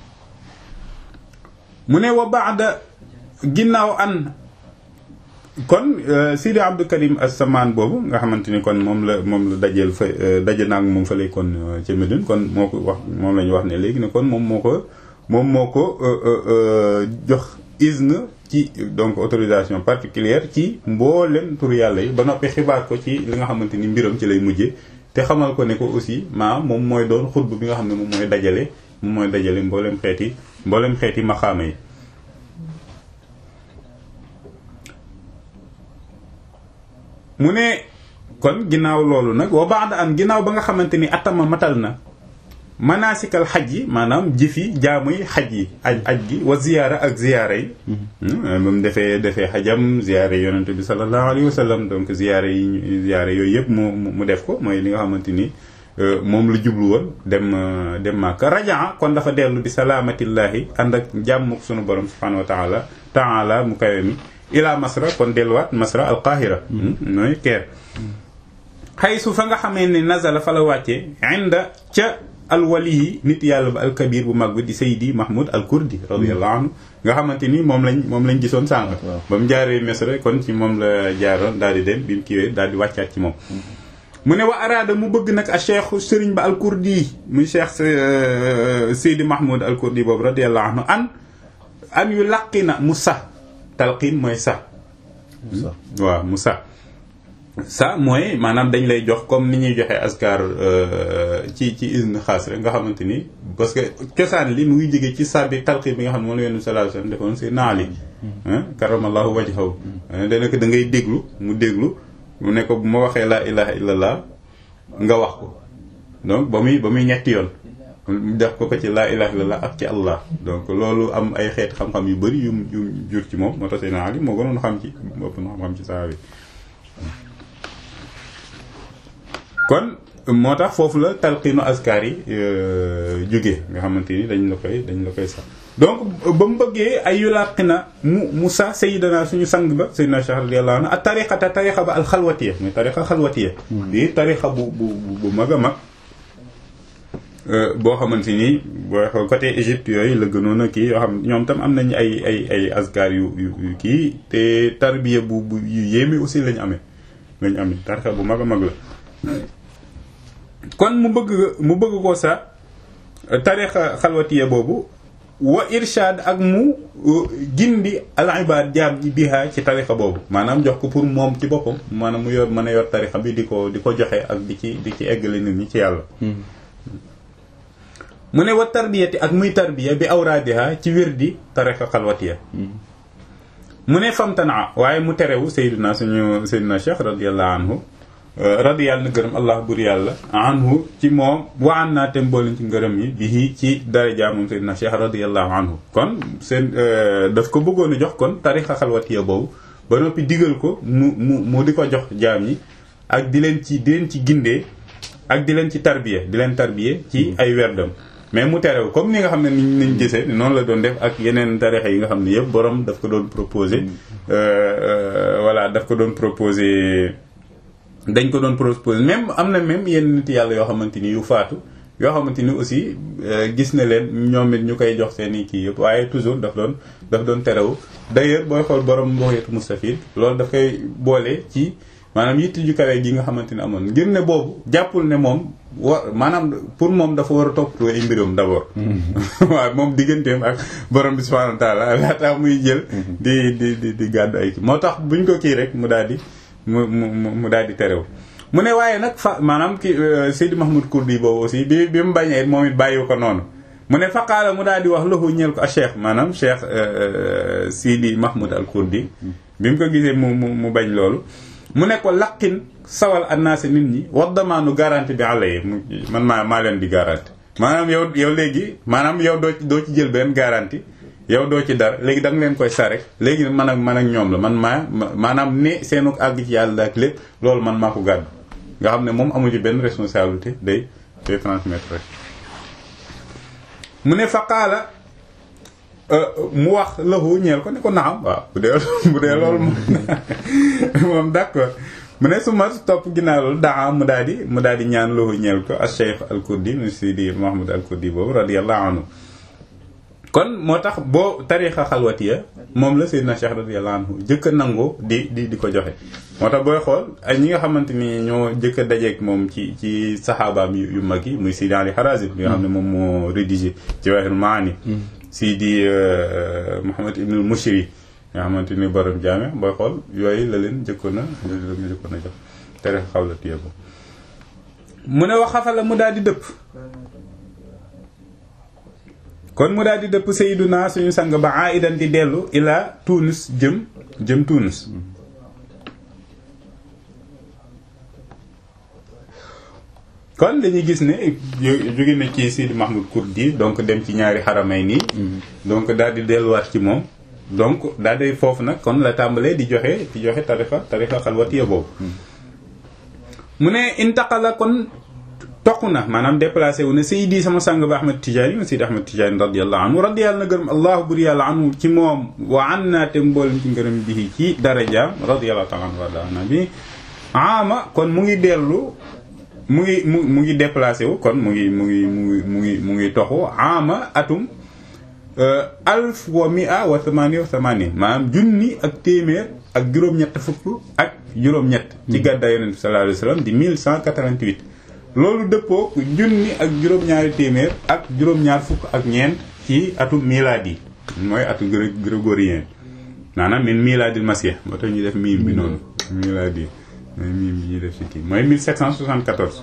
Speaker 1: mu ne wa baada ginnaaw an kon Sidi Abdou Karim as-Samaan boobu nga xamante ni kon moom la moom la dajeel fa daje naag moom fa lay kon ca Médine kon moo ko wax moom la ñu wax ne léegi ne kon moom moo ko moom moo ko jox izn ci donc autorisation particulière ci mboolem tur yàlla yi ba noppi xibaar ko ci li nga xamante ni mbiram ci lay mujjee te xamal ko ne ko aussi maa moom mooy doon xutb bi nga xam ne moom mooy dajale moom mooy dajale mboolem xeeti mboolem xeeti maxaama yi mu ne kon ginnaaw loolu nag wa ba'da an ginnaaw ba nga xamante ni atama matal na manasikal xaj yi maanaam jëfi jaamuy xaj yi aj aj gi wa ziyaara ak ziyaara yi ba mu defee defee xajam ziyaara yi yonente bi sallallahu alayhi wa sallam donc ziyaara yi ziyaara yooyu yëpp mu mu def ko mooy li nga xamante ni moom la jublu woon dem dem Makka rajaa kon dafa dellu bi salaamatillahi ànd ak jàmm sunu borom subhanahu wa taala taala mu kawe mi ila masra kon delluwaat masra al qahira mooy keer xaysu fa nga xamee ne nazala fa la wàccee inda ca alwali yi nit yàlla ba alkabir bu mag bi di saydi mahmoud al kurdi radiallahu anhu nga xamante ni moom lañ moom lañ gisoon sànq ba mu jaaree misra kon ci moom la jaaroon daal di dem bi mu kiiwee daal di wàccaat ci moom mu ne wa araada mu bëgg nag a cheikh sëriñ ba al kurdi muy cheikh saydi mahmoud al kurdi boobu radiallahu anhu an an yu laqina mu sa talqin mooy sa waaw mu sa sa mooy maanaam dañ lay jox comme ni ñuy joxe askar ci ci izn xaas rek nga xamante ni parce que cosaan li mu ngi jóge ci sa bi talqin bi nga xam ne moom la yonent sallallahu alayhi wasallam defoon si naali karamallahu wajhahu dana ko da ngay déglu mu déglu mu ne ko bu ma waxee laa ilaha illallah nga wax ko donc ba muy ba muy ñetti yoon def ko ko ci laa ilaha illallah ak ci allah donc loolu am ay xeet xam-xam yu bëri yu yu jur ci moom moo tax Seydina Ali moo gënoon xam ci moo ëpp na xam-xam ci saa bi kon moo tax foofu la talqiinu askar yi jóge nga xamante ni dañ la koy dañ la koy sax donc ba mu bëggee ay yulaqina mu Musa sayyidana suñu sang ba sayyidina Cheikh radiyallahu anhu ak tariqata tariqa ba alxalwatiya muy tariqa xalwatiya di tariqa bu bu bu mag a mag boo xamante ni boo xool côté Égypte yooyu la gënoon a kii yoo xam ñoom tam am nañ ay ay ay askar yu yu kii te tarbiya bu bu yu yéeme aussi lañ amee lañ amee tariqa bu mag a mag la kon mu bëgg mu bëgg ko sa tariqa xalwatiya boobu wa irshad ak mu gindi al ibad jaam ji biha ci tariqa boobu maanaam jox ko pour moom ci boppam maanaam mu yor mën a yor tariqa bi di ko di ko joxe ak di ci di ci eggale nit ñi ci yàlla mu ne wa tarbiyati ak muy tarbiya bi awraadiha ci wirdi tariqa xalwatiya mu ne famtana waaye mu terewu sayyidina suñu sayyidina cheikh radiyallahu anhu radi yàlla na gërëm allah bur yàlla anhu ci moom wa an naa tem boolin ci ngërëm yi bi ci daraja moom sayyidina cheikh radiallahu anhu kon seen daf ko bëggoon a jox kon tarixa xalwatiya boobu ba noppi digal ko mu mu mu di ko jox jaam yi ak di leen ci di leen ci gindee ak di leen ci tarbiya di leen tarbiya ci ay werdam mais mu terew comme ni nga xam ne ni niñ gisee noonu la doon def ak yeneen tarixa yi nga xam ne yëpp borom daf ko doon proposé voilà daf ko doon proposé dañ ko doon proposé même am na même yenn nit yàlla yoo xamante ni yu faatu yoo xamante ni aussi gis na leen ñoom it ñu koy jox seen i kii yëpp waaye toujours daf doon daf doon terew d'ailleurs booy xool borom mboxeetu mustafid loolu daf koy boole ci maanaam yitti ju kawe gi nga xamante ni amoon ngir ne boobu jàppul ne moom wa maanaam pour moom dafa war a toppatoo ay mbiram d'abord waaw moom digganteem ak borom bi subhanahu wa taala laataa muy jël di di di di gàddu ay kii moo tax buñ ko kii rek mu daal di mu mu mu daal di terew mu ne waaye nag fa maanaam ki Seydi Mahmoud Kurdi boobu aussi bi bi mu bañee moom it bàyyi ko noonu mu ne faqaala mu daal di wax loxu ñeel ko a cheikh maanaam cheikh Seydi Mahmoud al Kurdi bi mu ko gisee mu mu mu bañ loolu mu ne ko laqin sawal annaasi nit ñi wax damaanu garanti bi àlla yi man maa maa leen di garanti maanaam yow yow léegi maanaam yow doo doo ci jël benn garanti yow doo ci dara léegi da nga leen koy sa rek léegi man ak man ak ñoom la man maa maanaam ne seenu àgg ci yàlla ak lépp loolu man maa ko gàddu nga xam ne moom amu ci benn responsabilité day day transmettre rek mu ne faqaala mu wax lahu ñeel ko ne ko naam waaw bu dee bu dee loolu moom moom d'accord mu ne su ma topp ginnaaw loolu daa mu daal di mu daal di ñaan lahu ñeel ko al cheikh al kurdi mu sidi mahmoud al kurdi boobu radiyallahu anhu kon moo tax boo tarixa xalwatiya moom la Seydina Cheikh radiyallahu anhu jëkk a nangoo di di di ko joxe moo tax booy xool ay ñi nga xamante ni ñoo jëkk a dajeeg moom ci ci saxaabaam yu mag yi muy Sidi Ali Harazim li nga xam ne moom moo rédigé Jawahir Maani Sidi Muhammad ibnul Mushri nga xamante ni borom jaame booy xool yooyu la leen jëkkoon a la jëkkoon a jox tarixa xalwatiya bo mu ne wax xafala mu daal di dëpp kon mu daal di dëpp sayyiduna suñu sang ba aidan di dellu ila Tunis jëm jëm Tunis kon dañuy gis ne jóge na ci Sidi Mahmoud Kurdi donc dem ci ñaari xaramay nii donc daal di delluwaat ci moom donc daal di foofu nag kon la tàmbalee di joxe di joxe tarixa tarixa xalwatiya boobu mu ne intaqala kon toq na maanaam déplacé wu ne Seydi sama sang ba Ahmad Tijaani ma Seydi Ahmad Tijaani radiyallahu anhu radiyallahu na gërëm allahu bur yàlla anhu ci moom wa an naa te mboolem ci ngërëm bi ci darajaam radiyallahu taala anhu warda na bi ama kon mu ngi dellu mu ngi mu mu ngi déplacé wu kon mu ngi mu ngi mu ngi mu ngi mu ngi toxu ama atum alf wa mia wa thamani wa thamani maanaam junni ak téeméer ak juróom-ñett fukk ak juróom-ñett ci gàddaay yonent bi sallallahu alayhi wasallam di 1188 loolu dëppoo junni ak juróom-ñaari téeméer ak juróom-ñaar fukk ak ñeent ci atum miladi mooy atu grégorien maanaam min miladil masih moo tax ñu def miim bi noonu miladi mooy miim bi ñuy def ci kii mooy 1774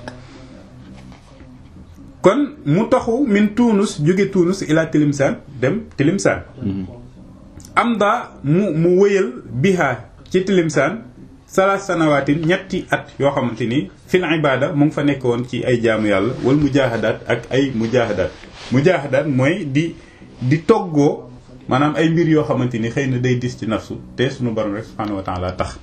Speaker 1: kon mu taxu min Tunus jóge Tunus ila Tilimsaan dem Tilimsaan am daa mu mu wëyal biha ci Tilimsaan salaas sanawaatin ñetti at yoo xamante ni fil ibada mu ngi fa nekk woon ci ay jaamu yàlla wal mujahadaat ak ay mujahadaat mujahadaat mooy di di toggoo maanaam ay mbir yoo xamante ni xëy na day dis ci nafsu te sunu borom rek subhaanahu wa taala tax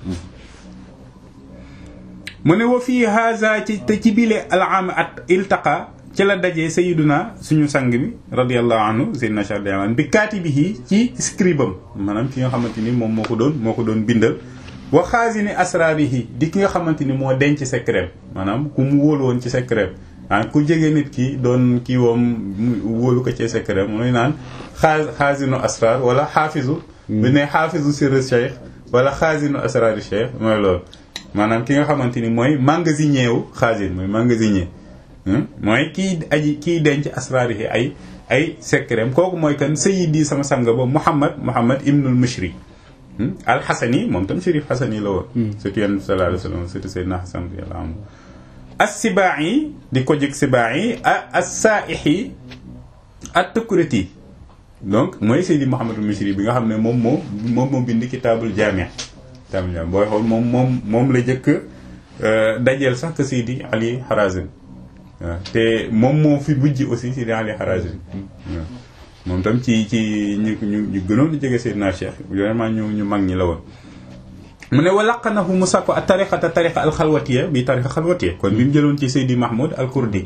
Speaker 1: mu ne wa fii haza ci te ci bile alaam at iltaqa ci la dajee sayiduna suñu sang bi radiallahu anhu sayyidina Cheikh Diamane bi kaatibihi ci scribam maanaam ki nga xamante ni moom moo ko doon moo ko doon bindal wa xaasini asrarihi di ki nga xamante ni moo denc secret maanaam ku mu wóolu woon ci secret ah ku jege nit ki doon kii woom wóolu ko ci secret mooy naan xaa xaasinu asrar wala xaafisu bu ne xaafisu sirr cheikh wala xaasinu asrari cheikh mooy loolu maanaam ki nga xamante ni mooy magasinier wu xaasin mooy magasinier mooy kii aji kiy denc asrarihi ay ay secret kooku mooy kan sayyidi sama sang ba Muhammad Muhammad ibnul Mishri alxasani moom tam shérif xasani la woon surtout yonent bi sallallahu alayhi wa sallam surtout Seydina Xasan radiyallahu anhu as-Sibaa'i di ko jëg Sibaa'i as-Saa'ihi at-Tukriti donc mooy Seydi Muhammadul Mishri bi nga xam ne moom moo moom moo bind kitaabul jaami' kitaabul jaami' booy xool moom moom moom la jëkk dajeel sax que Seydi Ali Harazim waaw te moom moo fi bujj aussi Seydi Ali Harazim waaw moom tam ci ci ñu ñu ñu gënoon di jege Seydina Cheikh vraiment ñu ñu mag ñi la woon mu ne wa laqanahu mu sàkko ak tariqata tariqa alxalwatiya bi tariqa xalwatiya kon bi mu jëloon ci Seydi Mahmoud al Kurdi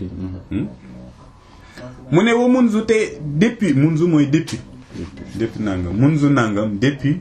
Speaker 1: mu ne wa munzu te depuis munzu mooy depuis depuis nangam munzu nangam depuis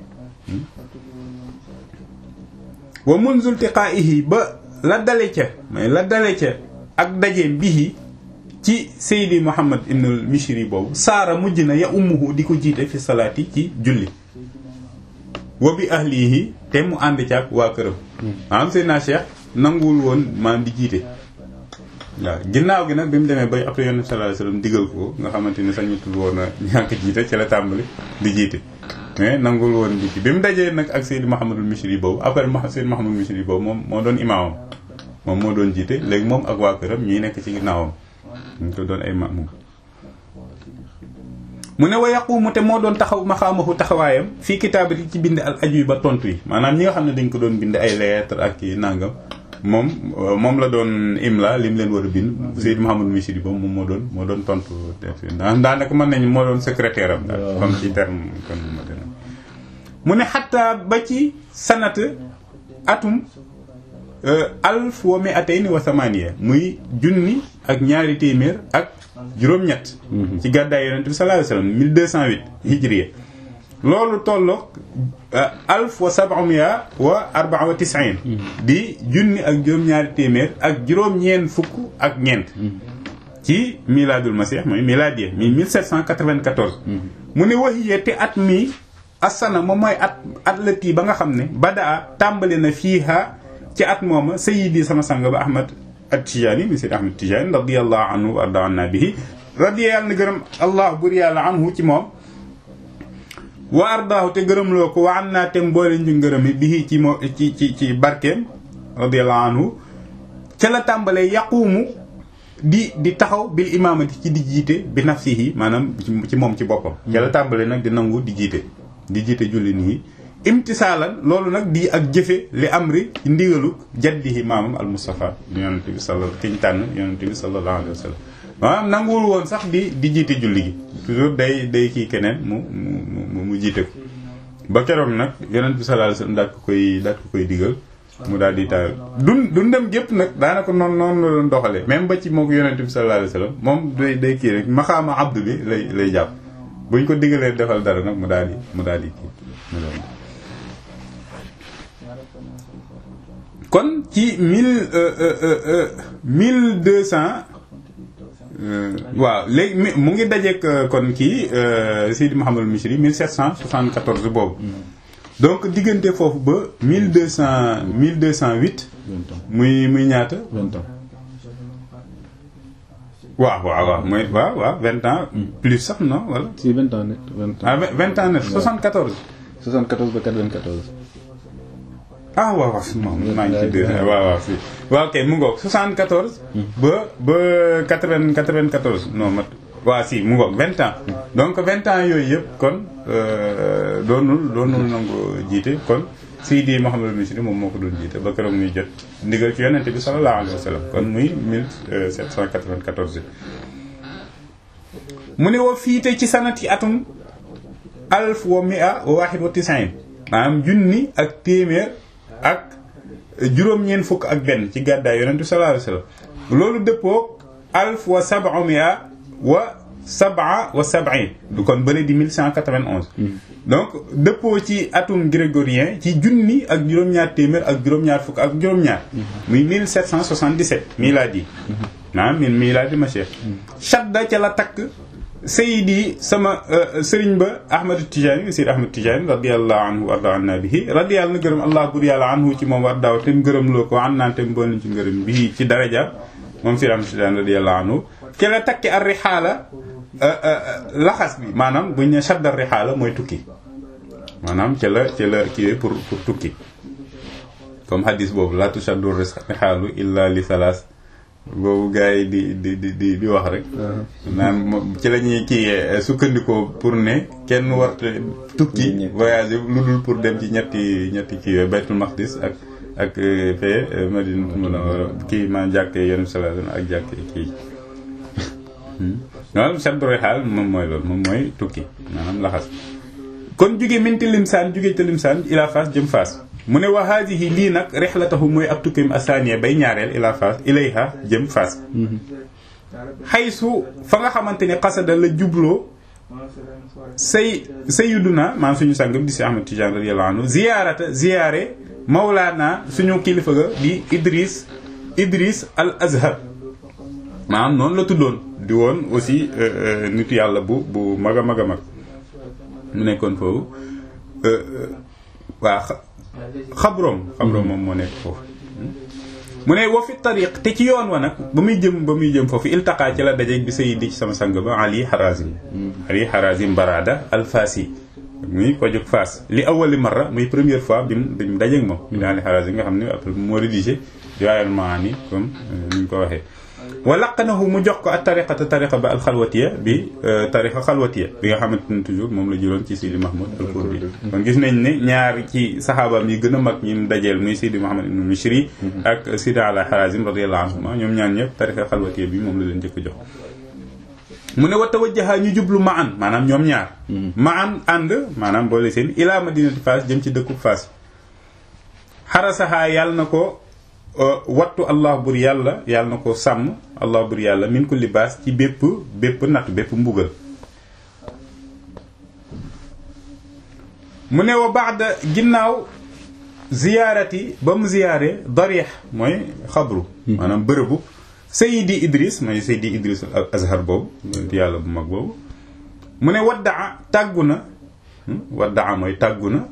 Speaker 1: wa munzu iltiqaa'ihi ba la dale ca mais la dale ca ak dajeem bihi ci Seydi Muhammad ibnul Mishri boobu saara mujj na ya ummuhu di ko jiite fi salaati ci julli wa bi ahlihi te mu ànd ci ak waa këram maanaam Seydina Cheikh nanguwul woon maanaam di jiite waaw ginnaaw gi nag bi mu demee bay après yonent sallallahu alayhi wasallam digal ko nga xamante ni sañutul woon a ñàkk jiite ci la tàmbali di jiite mais nanguwul woon di ci bi mu dajee nag ak Seydi Muhammadul Mishri boobu après Seydi Muhammadul Mishri boobu moom moo doon imaamam moom moo doon jiite léegi moom ak waa këram ñuy nekk ci ginnaawam ñu ko doon ay maamum mu ne wa yaqumu te moo doon taxaw maxaamahu taxawaayam fii kitaabati ci bind al aju ba tontu yi maanaam ñi nga xam ne dañ ko doon bind ay lettre ak i nangam moom moom la doon imla li mu leen war a bind Seydou Mouhamadou Mishri ba moom moo doon moo doon tontu daanaka mën nañu moo doon secrétaire am daal comme ci terme kon mu ne xatta ba ci sanat atum alf wa mi'atayn wa thamaniya muy junni ak ñaari téeméer ak juróom-ñett ci gàddaay yonent bi sallallahu alayhi wasallam 1208 hijriya loolu tolloog alf wa sab'umia wa arba'a wa tis'in di junni ak juróom-ñaari téeméer ak juróom-ñeent fukk ak ñeent ci miladul masih mooy miladiya mi 1794 mu ne waxiye te at mi asana moom mooy at at lati ba nga xam ne badaa tàmbali na fiiha ci at mooma sayidi sama sang ba ahmad at-Tijaani mi sayyid ahmad Tijaani radiyallahu anhu wa arda anna bihi radiya yàlla na gërëm allah bur yàlla anhu ci moom wa ardaahu te gërëm loo ko wa an naa te mboole ñu ngërëmi bihi ci moo ci ci ci barkeem radiyallahu anhu ca la tàmbalee yaquumu di di taxaw bil imaamati ci di jiite bi nafsihi maanaam ci moom ci boppam ca la tàmbalee nag di nangu di jiite di jiite julli nii imtisaalan loolu nag di ak jëfe li amri ci ndigalu jaddihi maamam al Mustafa yonente bi sala ki ñu tànn yonente bi sallallahu alayhi wa sallam maanaam nanguwul woon sax di di jiite julli gi toujours day day kii keneen mu mu mu jiite ko ba keroog nag yonente bi sallallahu alayhi wa sallam daal ko koy daal ko koy digal mu daal di taal dun dundam gépp nag daanaka noonu noonu la doon doxalee même ba ci moo ko yonent bi sallallahu alayhi wasallam moom day day kii rek maxaama abdu bi lay lay jàpp buñ ko diggalee defal dara nag mu daal di mu daal di kii mu daal di kon ci mille mille deux cent waaw léegi mu ngi dajeek kon kii Sidi Mouhamadul Misri 1774 boobu donc diggante foofu ba 1200 1208 muy muy ñaata
Speaker 2: vingt ans
Speaker 1: waaw waaw waaw mooy waaw waaw vingt ans plus sax non wala
Speaker 2: si vingt ans net vingt ans
Speaker 1: ah vingt ans net 74
Speaker 2: 74 ba 94
Speaker 1: ah waaw waaw moom maa ngi ci deux waaw waaw si waaw kay mu ngoog 74 ba ba 80 94 non mat waaw si mu ngoog vingt ans donc vingt ans yooyu yëpp kon doonul doonul nangu jiite kon Seydi Mouhamadou Misri moom moo ko doon jiite ba keroog muy jot ndigal ci yonente bi sallallahu alayhi wa sallam kon muy 1794 mu ne wa fiite ci sanati atum alf wa mia wa wahid wa tisain maanaam junni ak téeméer ak juróom-ñeent fukk ak benn ci gàddaay yonente bi sallallahu alayhi wa sallam loolu dëppoo alf wa sab'a mia wa sab'a wa sab'in du kon bële di 1191 donc dëppoo ci atum grégorien ci junni ak juróom-ñaar téeméer ak juróom-ñaar fukk ak juróom-ñaar muy 1777 miladi naam min miladi ma cheikh shadda ca la takk sayidi sama sëriñ ba ahmad tijani sayyid ahmad tijani radiyallahu anhu warda anna bihi radiyallahu na gërëm allah bur yàlla anhu ci moom war daaw te mu gërëm loo ko an naan te mu boolin ci ngërëm bii ci daraja moom sayyid ahmad tijani radiyallahu anhu ca la takki ar rixaala laxas bi maanaam buñ ne shadda ar rixaala mooy tukki maanaam ca la ca la kii pour pour tukki comme hadis boobu la tushaddu rixaalu illa li salaas boobu gars yi di di di di di wax rek naan ci la ñuy kii sukkandikoo pour ne kenn warta tukki voyager lu dul pour dem ci ñetti ñetti kii yooyu baytul maqdis ak ak fee madina munawwara kii ma jàkkee yonent sallallahu alayhi wasallam ak jàkkee kii maanaam shaddu rixaal moom mooy loolu moom mooy tukki maanaam laxas kon jóge minti limsaan jóge te limsaan ila Fass jëm Fass mu ne wa haadihi lii nag rixlatahu mooy ab tukkim asaniya bay ñaareel ila Fass ilayha jëm Fass xaysu fa nga xamante ne xasada la jubloo say sayyiduna maanaam suñu sang bi di si Ahmad Tijaan radiyallahu anhu ziyaarata ziyaare mawlaana suñu kilifa ga di Idris Idris al Azhar maanaam noonu la tuddoon di woon aussi nitu yàlla bu bu mag a mag a mag mu nekkoon foofu waa xabroom xabroom moom moo nekk foofu mu ne wa fi tariq te ci yoon wa nag ba muy jëm ba muy jëm foofu iltaqaa ci la dajeeg bi sayidi ci sama sang ba ali harazim ali harazim barada alfasi muy ko jóg faas li awali marra muy première fois bi mu bi mu dajeeg moom bi ali harazim nga xam ne après moo rédigé Jawaahirul Maani comme ni ñu ko waxee wa laqanahu mu jox ko ak tariqata tariqa ba alxalwatiya bi tariqa xalwatiya bi nga xamante ne toujours moom la jëloon ci Sidi Mahmoud al Kurdi kon gis nañ ne ñaar ci saxaabaam yi gën a mag ñi mu dajeel muy Sidi Mahmoud ibn Mishri ak Sidi ala Harazim radiyallahu anhuma ñoom ñaan ñëpp tariqa xalwatiya bi moom la leen njëkk jox mu ne wa tawajjaha ñu jublu ma an maanaam ñoom ñaar ma an ànd maanaam boole seen ila madinati Fass jëm ci dëkku Fass xarasaha yàlla na ko wattu allah bur yàlla yàlla na ko sàmm allah bur yàlla min kulli baas ci bépp bépp natt bépp mbugal mu ne wa baada ginnaaw ziyaarati ba mu ziyaare darix mooy xabru maanaam bërëbu sayidi idris mooy sayidi idris al azhar boobu yàlla bu mag boobu mu ne waddaa tàggu na waddaa mooy tàggu na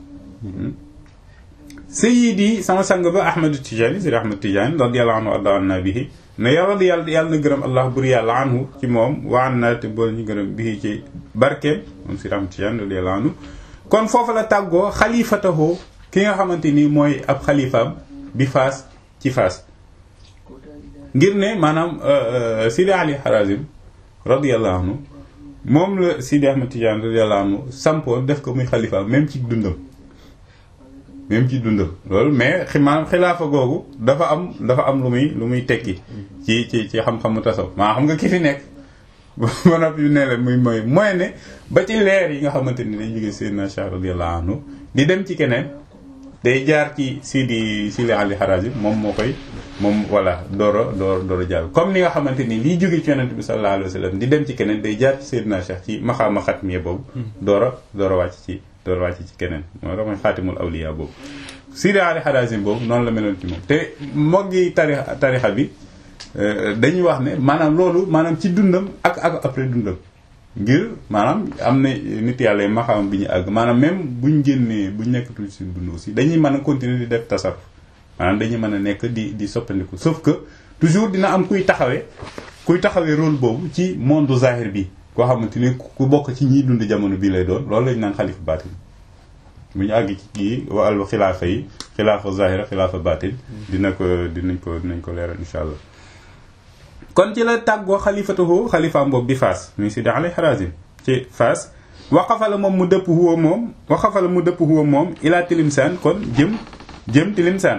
Speaker 1: sayidi sama sang ba ahmadu tijani sidi ahmad tijani radiyallahu anhu arda anna bihi ne yàlla yàlla yàlla na gërëm allah bur yàlla anhu ci moom wa an na te bool ñu gërëm bihi ci barkeem moom sidi ahmad tijani radiyallahu anhu kon foofu la tàggoo xalifatahoo ki nga xamante ni mooy ab xalifaam bi faas ci faas ngir ne maanaam sidi ali harazim radiyallahu anhu moom la sidi ahmad tijani radiyallahu anhu sampoo def ko muy xalifaam même ci dundam même ci dundam loolu mais xi maanaam xilaafa googu dafa am dafa am lu muy lu muy tekki ci ci ci xam-xamu tasaw maa xam nga ki fi nekk ba noppi ne la muy mooy mooy ne ba ci leer yi nga xamante ni day jóge Seydina Cheikh radiyallahu anhu di dem ci keneen day jaar ci Sidi Sidi Ali Harazim moom moo koy moom voilà dooro door dooro jàll comme ni nga xamante ni liy jóge ci yonent bi sallallahu alayhi wa sallam di dem ci keneen day jaar ci Seydina Cheikh ci maxaama xatmiya boobu dooro dooro wàcc ci dooro wàcc ci keneen moo tax mooy xaatimul awliya boobu Sidi Ali Harazim boobu noonu la meloon ci moom te moggi tarixa tarixa bi dañuy wax ne maanaam loolu maanaam ci dundam ak ak après dundam ngir maanaam am na nit yàlla yi maxaam bi ñu àgg maanaam même buñ génnee buñ nekkatul ci dund aussi dañuy mën a continuer di def tasarruf maanaam dañuy mën a nekk di di soppandiku sauf que toujours dina am kuy taxawee kuy taxawee rôle boobu ci monde zahir bi koo xamante ni ku bokk ci ñiy dund jamono bii lay doon loolu lañu naan xalifa baatin bu ñu àgg ci kii wàllu xilaafa yi xilaafa zahira xilaafa baatin dina ko dinañ ko dinañ ko leeral insha allah kon ci la tàggoo xalifatahu xalifaam boobu bi Faas muy Sidi Ali Harazim ci Faas waqafa la moom mu dëpp huwa moom waqafa la mu dëpp huwa moom ilaa Tilimsaan kon jëm jëm Tilimsaan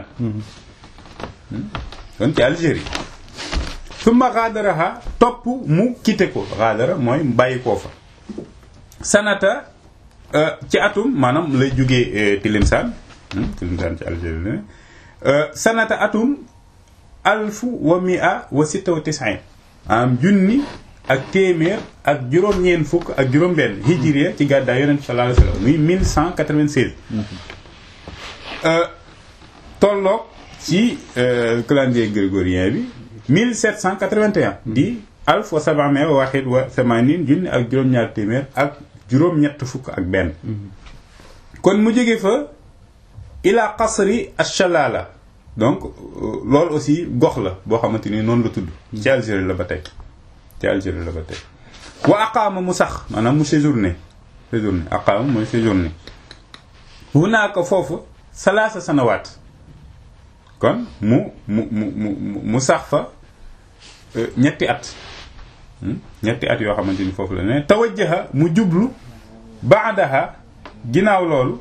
Speaker 1: kon ci Algérie summa xaadaraha topp mu quitté ko xaadara mooy bàyyi koo fa sanata ci atum maanaam lay jógee Tilimsaan Tilimsaan ci Algérie la sanata atum alfu wa mia wa sitta wa tisin am junni ak téeméer ak juróom-ñeent fukk ak juróom-benn hijriya ci gàddaay yonent sallallahu alayhi wasallam muy 1196 tolloog ci calendrier grégorien bi 1781 di alf wa sabamia wa wahid wa samanin junni ak juróom-ñaar téeméer ak juróom-ñett fukk ak benn kon mu jóge fa ila qasri ash-shalala donc loolu aussi gox la boo xamante ni noonu la tudd ci Algérie la ba tey ci Algérie la ba tey wa aqaama mu sax maanaam mu séjourné séjourné aqaama mooy séjourné hunaaka foofu salaasa sanawaat kon mu mu mu mu mu sax fa ñetti at ñetti at yoo xamante ni foofu la ne tawajjaha mu jublu baadaha ginnaaw loolu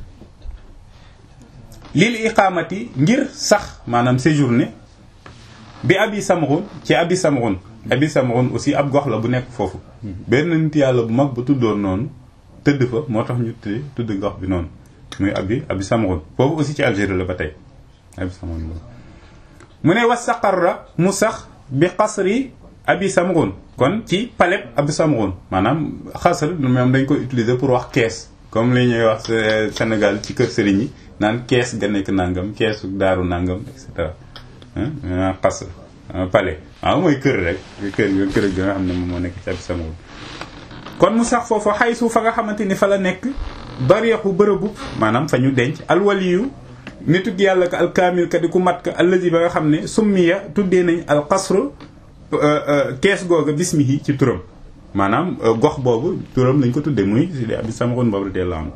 Speaker 1: lil iqaamati ngir sax maanaam séjourné bi abi samrun ci abi samrun abi samrun aussi ab gox la bu nekk foofu benn nit yàlla bu mag ba tuddoon noonu tëdd fa moo tax ñu tudd tudd gox bi noonu muy abi abi samrun foofu aussi ci Algérie la ba tey abi samrun mu ne wastaqarra mu sax bi qasri abi samrun kon ci palais abi samrun maanaam xasr moom dañ ko utiliser pour wax kees comme li ñuy wax Sénégal ci kër sëriñ yi naan kees ga nekk nangam keesu daaru nangam et cetera xas palais waaw mooy kër rek kër kër ga nga xam ne moom moo nekk ci ab sama kon mu sax foofu xay su fa nga xamante ni fa la nekk bariexu bërëbu maanaam fa ñu denc alwaliyu nitug yàlla ka alkaamil ka di ku mat ka allazi ba nga xam ne summiya tuddee nañ alxasru kees googa bismihi ci turam maanaam gox boobu turam lañ ko tuddee muy si di abi samaxoon boobu radiyallahu anhu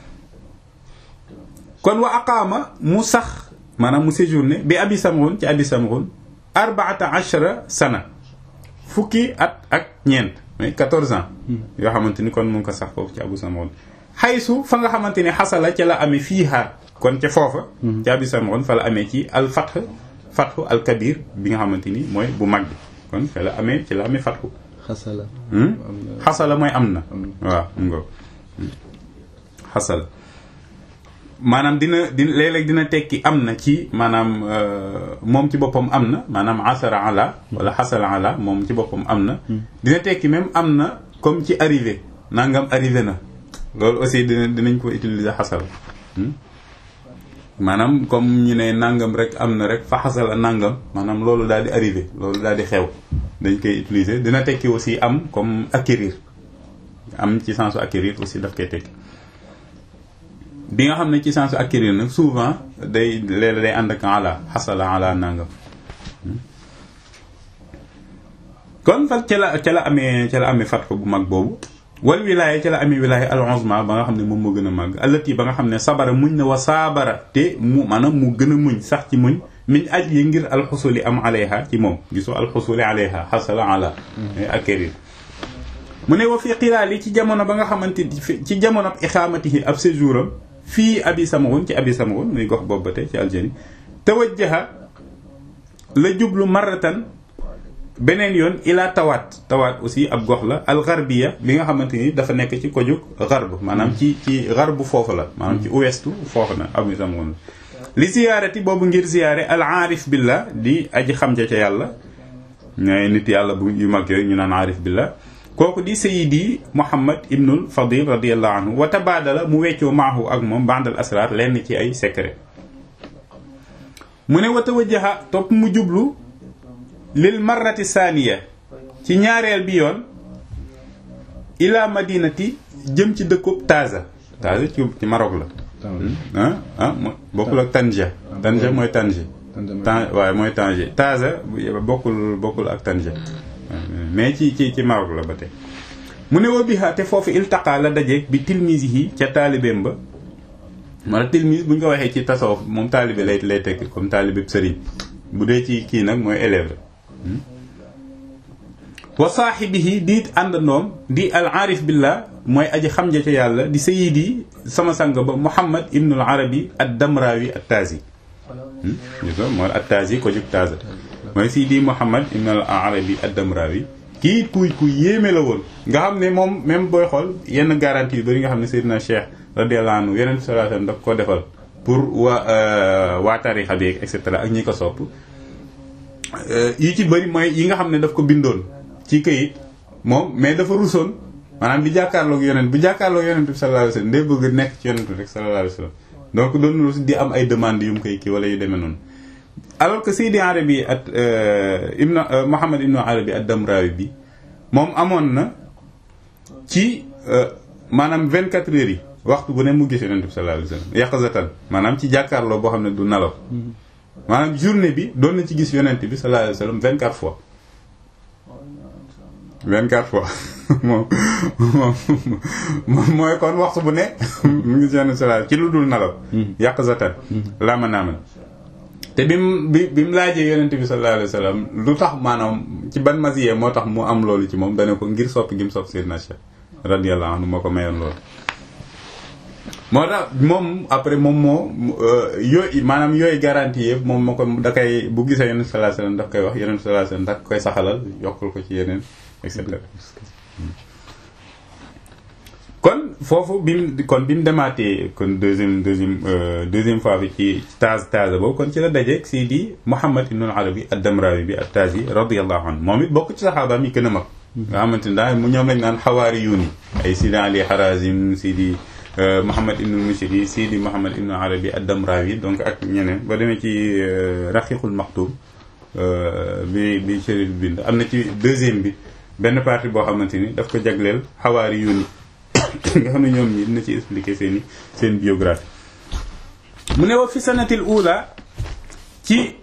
Speaker 1: kon wa aqaama mu sax maanaam mu séjourné bi abi samghun ci abi samghun arbaata ashara sana fukki at ak ñeent mais 14 ans yoo xamante ni kon mu ngi ko sax foofu ci abu samghun xaysu fa nga xamante ni xasala ca la amee fiiha kon ca foofa ci abi samghun fa la amee ci al fath fathu al kabir bi nga xamante ni mooy bu mag bi kon fa la amee ci la amee fathu
Speaker 2: xasala
Speaker 1: xasala mooy am na waaw mu ngo xasala maanaam dina dina léeg-léeg dina tekki am na ci maanaam moom ci boppam am na maanaam asara ala wala xasala ala moom ci boppam am na dina tekki même am na comme ci arrivé nangam arrivé na loolu aussi dina dinañ ko utiliser xasala maanaam comme ñu ne nangam rek am na rek fa xasala nangam maanaam loolu daal di arrivé loolu daal di xew dañ koy utiliser dina tekki aussi am comme acquérir am ci sensu acquérir aussi daf koy tekki bi nga xam ne ci sensu acquérir nag souvent day léeg day ànd ak ala xasala ala nangam kon fa ca la ca la amee ca la amee fatxu bu mag boobu wal wilaaya ca la amee wilaaya al uzma ba nga xam ne moom moo gën a màgg allati ba nga xam ne sabara muñ na wa saabara te mu maanaam mu gën a muñ sax ci muñ min aj yi ngir alxusuli am alayha ci moom gisoo alxusuli alayha xasala ala acquérir mu ne wa fi xilaali ci jamono ba nga xamante ci jamono ab ixaamatihi ab séjour am fii abi samawoon ci abi samawoon muy gox boobu ba tey ci Algérie tawajjaha la jublu maratan beneen yoon ila tawaat tawaat aussi ab gox la al garbiya bi nga xamante ni dafa nekk ci kojug garb maanaam ci ci garb foofu la maanaam ci ouestu foofu na am itam woon li ziyaarati boobu ngir ziyaare al aarif billah di aji xam ja ca yàlla ñooy nit yàlla bu yu mag yooyu ñu naan aarif billah kooku di sayidi muhammad ibnul fadil radiallahu anhu wa tabaadala mu weccoo maahu ak moom bandal asrar lenn ci ay secret mu ne wa tawajjaha topp mu jublu lil marrati saaniya ci ñaareel bi yoon ila madinati jëm ci dëkkub Taza Taza ci ci Maroc la ah ah bokkul ak Tanja Tanja mooy Tanger tan waaye mooy Tanger Taza bokkul bokkul ak Tanger mais ci ci ci Maroc la ba tey mu ne wa biha te foofu iltaqa la dajeeg bi tilmisihi ca taalibeem ba mala tilmis bu ñu ko waxee ci tasawuf moom taalibe lay lay tekk comme taalibe sëriñ bu dee ci kii nag mooy élève la wa saaxibihi di àndandoom di al aarif billah mooy aji xam ja ca yàlla di sayidi sama sang ba muhammad ibnul arabi ad damrawi at tazi mooy at tazi ko jug taza mooy sayidi muhammad ibnul arabi ad damrawi kii kuy ku yéeme la woon nga xam ne moom même booy xool yenn garantie yu bëri nga xam ne seydina cheikh radiyallahu anhu yeneen sallallahu alayhi wasallam daf ko defal pour waa waa tarixa bi et cetera ak ñi ko sopp yi ci bëri mooy yi nga xam ne daf ko bindoon ci këyit moom mais dafa rusoon maanaam di jàkkaarloog yonent bu jàkkaarloog yonent bi sallallahu alayhi wasallam day bëgg nekk ci yonent bi rek sallallahu alayhi wasallam donc doon rus di am ay demandes yu mu koy kii wala yu demee noonu alors que Seydi Arabi at ibn Muhammad ibn Arabi ad-Damrawi bi moom amoon na ci maanaam 24 heures yi waxtu bu ne mu gis yonent bi sallallahu alayhi wasallam yaqazatan maanaam ci jàkkaarloo boo xam ne du nelaw maanaam journée bi doon na ci gis yonent bi sallallahu alayhi wasallam 24 fois 24 fois moom moom mooy kon waxtu bu ne mu ngi seen sallallahu ci lu dul nelaw yaqazatan lama naaman te bi mu bi bi mu laajee yonent bi sallallahu alayhi wasallam lu tax maanaam ci ban masiyee moo tax mu am loolu ci moom dane ko ngir sopp gi mu sopp Seydina Cheikh radiyallahu anhu moo ko mayoon loolu moo tax moom après moom moo yooyu maanaam yooyu garantie yëpp moom moo ko da koy bu gisee yonent sallallahu alayhi wasallam daf koy wax yonent sallallahu alayhi wasallam daf koy saxalal yokkul ko ci yeneen et cetera kon foofu bi mu kon bi mu demaatee kon deuxième deuxième deuxième fois bi ci taaz taaz boobu kon ci la dajeeg Seydi Muhammad ibn Arabi ad-Damrawi bi at-Tazi radiyallahu anhu moom it bokk ci saxaabaam yi gën a mag nga xamante ne daal mu ñoom lañ naan xawaari yuuni ay Sidi Ali Harazim Sidi Muhammad ibn Mushiri Sidi Muhammad ibn Arabi ad-Damrawi donc ak ñeneen ba demee ci Raqiqul Maktum bi bi Chérif bind am na ci deuxième bi benn partie boo xamante ni daf ko jagleel xawaari yuuni nga xam ne ñoom ñi dina ci expliquer seen i seen biographie mu ne wa fi sanatil ula ci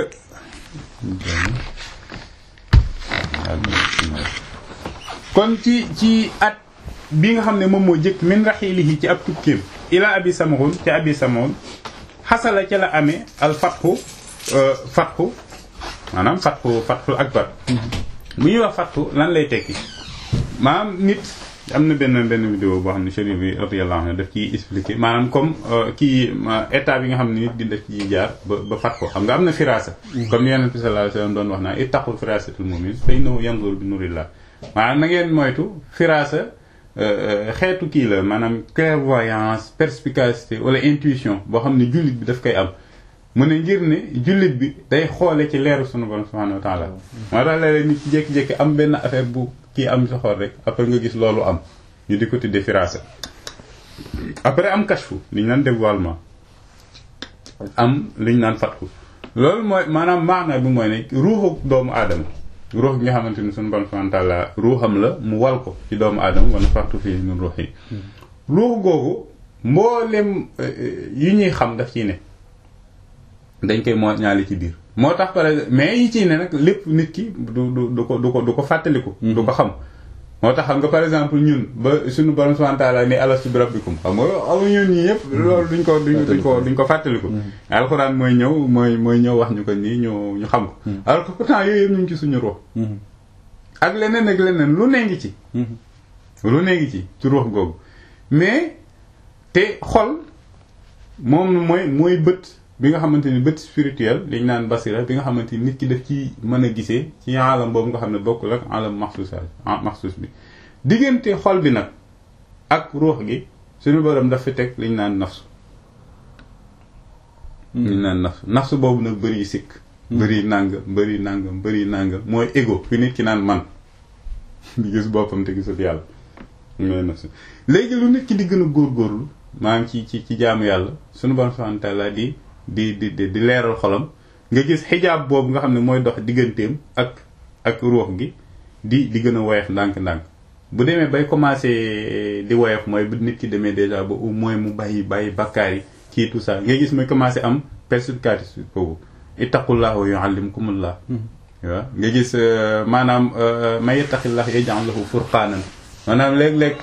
Speaker 1: kon ci ci at bi nga xam ne moom moo jëkk min raxilihi ci ab tukkeem ila abi samoun ci abi samoun xasala ca la amee al fatxu fatxu maanaam fatxu fatxu akbar bu ñuy wax fatxu lan lay tekki maanaam nit am na benn benn vidéo boo xam ne chérif bi radiyallahu anhu daf ciy expliqué maanaam comme kii état bi nga xam ne nit di def ci jaar ba ba fat ko xam nga am na firasa comme ni yonent bi sallallahu alayhi wasallam doon wax naa ittaqu firasatul mu'min fa innahu yanzuru bi nurillah maanaam na ngeen moytu firasa xeetu kii la maanaam clairvoyance perspicacité wala intuition boo xam ne jullit bi daf koy am mu ne ngir ne jullit bi day xoole ci leeru sunu borom subhanahu wa ta'ala moo tax léeg-léeg nit ci jékki-jékki am benn affaire bu kii am sa xol rek après nga gis loolu am ñu di ko tuddee firasa après am kashfu li ñu naan dévoilement am li ñu naan fatku loolu mooy maanaam maana bi mooy ne ruuxu doomu aadama ruux gi nga xamante ni sunu borom subhanahu wa ta'ala ruuxam la mu wal ko ci doomu aadama wala fartu fii min ruux yi ruux googu mboolem yi ñuy xam daf ciy ne dañ koy moo ñaali ci biir moo tax par exemple mais yi ciy ne nag lépp nit ki du du du ko du ko du ko fàttaliku. du ko xam. moo tax xam nga par exemple ñun ba suñu borom subhanahu wa ta'ala ni alastu bi rabbikum xam nga amu ñun ñii yëpp. loolu duñ ko duñ ko duñ ko fàttaliku. alxuraan mooy ñëw mooy mooy ñëw wax ñu ko nii ñu ñu xam ko. alors que pourtant yooyu yëpp ñu ngi ci suñu ruux. ak leneen ak leneen lu ne ngi ci. lu ne ngi ci ci ruux googu mais te xol moom mooy mooy bët. bi nga xamante ni bët spirituel liñ naan basira bi nga xamante ni nit ki daf ci mën a gisee ci alam boobu nga xam ne bokkul ak alam maxsus maxsus bi diggante xol bi nag ak ruux gi suñu borom daf fi teg liñ naan nafsu liñ naan nafsu nafsu boobu nag bëri sikk bëri nàngam bëri nàngam bëri nàngam mooy ego fi nit ki naan man di gis boppam te gisul yàlla mooy nafsu léegi lu nit ki di gën a góorgóorlu maanaam ci ci ci jaamu yàlla suñu borom subhanahu wa ta'ala di di di di leeral xolam nga gis xijaab boobu nga xam ne mooy dox digganteem ak ak ruux gi di di gën a woyof ndànk-ndànk bu demee bay commencé di woyof mooy bu nit ki demee déjà ba au moins mu bàyyi bàyyi bakkaar yi ci tout ça nga gis muy commencé am perspicace boobu ittaqullah wa yuallimkumullah waaw nga gis maanaam may yattaqillah yaj'al lahu furqaanan maanaam léeg-léeg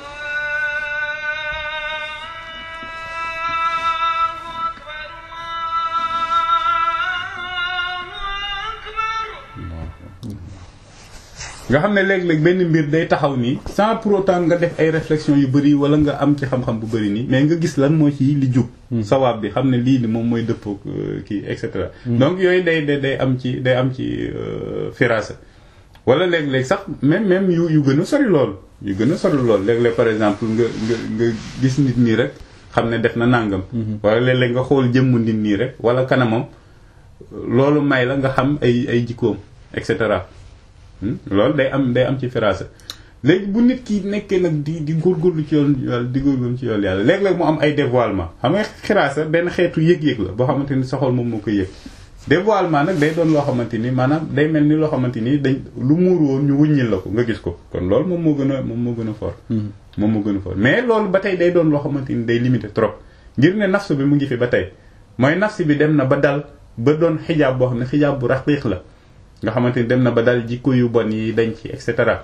Speaker 1: nga xam ne léeg-léeg benn mbir day taxaw nii sans pour autant nga def ay réflexion yu bëri wala nga am ci xam-xam bu bëri nii mais nga gis lan moo ci li jub sawaab bi xam ne lii ni moom mooy dëppoo kii et cetera donc yooyu day day day am ci day am ci firasa wala léeg-léeg sax même même yu yu gën a sori lool yu gën a sori lool léeg-léeg par exemple nga nga nga gis nit nii rek xam ne def na nàngam wala léeg-léeg nga xool jëmm nit nii rek wala kanamam loolu may la nga xam ay ay jikkoom et cetera loolu day am day am ci firasa léegi bu nit ki nekkee nag di di góorgóorlu ci yoon yàlla di góorgóorlu ci yoon yàlla léeg-léeg mu am ay dévoilement xam nga xiraasa benn xeetu yëg-yëg la boo xamante ni soxol moom moo koy yëg dévoilement nag day doon loo xamante ni maanaam day mel ni loo xamante ni dañ lu muur woon ñu wuññil la ko nga gis ko kon loolu moom moo gën a moom moo gën a fort moom moo gën a fort mais loolu ba tey day doon loo xamante ni day limité trop ngir ne nafsu bi mu ngi fi ba tey mooy nafsi bi dem na ba dal ba doon xijaab boo xam ne xijaab bu raqiq la nga xamante ni dem na ba dal jikko yu bon yi dañ ci et cetera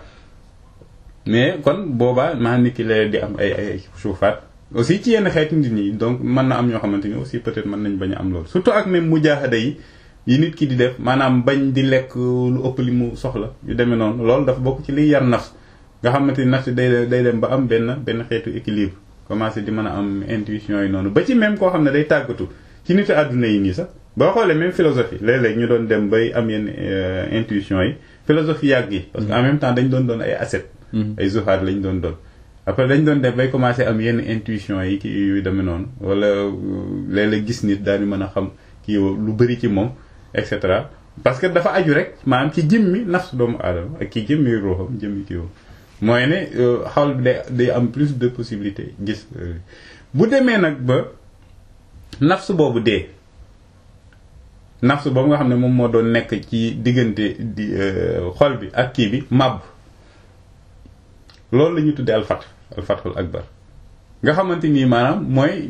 Speaker 1: mais kon boobaa maa nit ki la di am ay ay suufaat aussi ci yenn xeeti nit ñi donc mën na am ñoo xamante ni aussi peut-être mën nañ bañ a am loolu surtout ak même mujaahada yi yi nit ki di def maanaam bañ di lekk lu ëpp li mu soxla yu demee noonu loolu dafa bokk ci liy yar nafs nga xamante ni nafs day day dem ba am benn benn xeetu équilibre commencé di mën a am intuition yi noonu ba ci même koo xam ne day tàggatu ci nit àdduna yi nii sax boo xoolee même philosophie léeg-léeg ñu doon dem bay am yenn intuition yi philosophie yàgg yi parce que en même temps dañ doon doon ay asset ay zuhaad lañ doon doon après dañ doon def bay commencé am yenn intuition yi ki yu demee noonu wala léeg-léeg gis nit daal di mën a xam kii lu bëri ci moom et cetera parce que dafa aju rek maanaam ci jëmmi nafs doomu aadama ak ki jëmmi ruuxam jëmmi kii woo mooy ne xawal bi day day am plus de possibilité gis bu demee nag ba nafs boobu dee nafsu boobu nga xam ne moom moo doon nekk ci diggante di xol bi ak kii bi màbb loolu la ñuy tuddee alfat alfatul akbar nga xamante nii maanaam mooy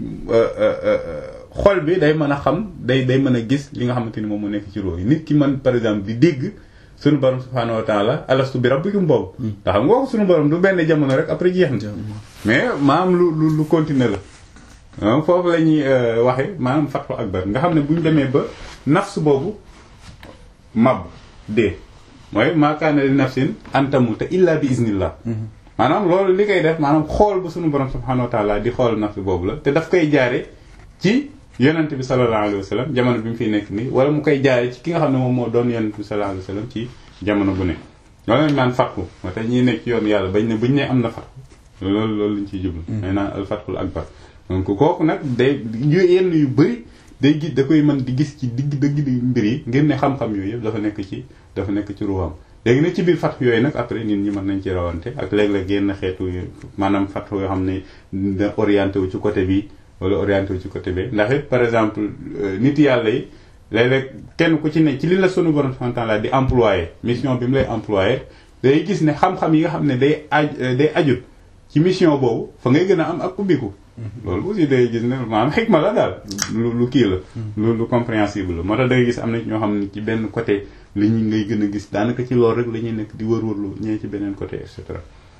Speaker 1: xol bi day mën a xam day day mën a gis li nga xamante ni moom mu nekk ci róo yi nit ki man par exemple di dégg sunu borom subhaanahu wa taala alastu bi rabbikum boobu nga xam nga ko sunu borom du benn jamono rek après jeex na mais maanaam lu lu lu continuer la foofu la ñuy waxe maanaam fatul akbar nga xam ne bu ñu demee ba nafs boobu mab dee mooy maakaana li nafsin antamuta illa bi iznillah maanaam loolu li koy def maanaam xool bu sunu borom subhanahu wa taala di xool nafs boobu la te daf koy jaare ci yonent bi sallallahu alayhi wa sallam jamono bi mu fiy nekk nii wala mu koy jaare ci ki nga xam ne moom moo doon yonent bi sallallahu alayhi wa sallam ci jamono bu ne loolu lañ naan fatku moo tax ñi nekk ci yoon yàlla bañ ne buñ ne am na fatku loolu loolu lañ ciy jublu may naan al fatkul akbar donc kooku nag day yenn yu bëri day gis da koy mën di gis ci digg dëgg di mbir yi ngir ne xam-xam yooyu yëpp dafa nekk ci dafa nekk ci ruwaam léegi nag ci biir fatx yooyu nag après nit ñi mën nañ ci rawante ak léeg-léeg yenn xeetu maanaam fatx yoo xam ne da orienté wu ci côté bi wala orienté wu ci côté bi ndax it par exemple nit yàlla yi léeg-léeg kenn ku ci ne ci li la sunu borom subhanahu wa ta'ala di employé mission bi mu lay employé day gis ne xam-xam yi nga xam ne day aj day ajut ci mission boobu fa ngay gën a am ak ubbiku loolu aussi day gis ne maanaam xikma la daal lu lu kii la lu lu compréhensible la moo tax da ngay gis am na ñoo xam ne ci benn côté li ñu ngay gën a gis daanaka ci loolu rek la ñuy nekk di wër-wërlu ñee ci beneen côté et cetera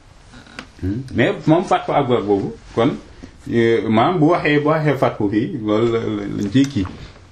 Speaker 1: mais moom fatfu akbar boobu kon maanaam bu waxee bu waxee fatfu fii loolu lañ ciy kii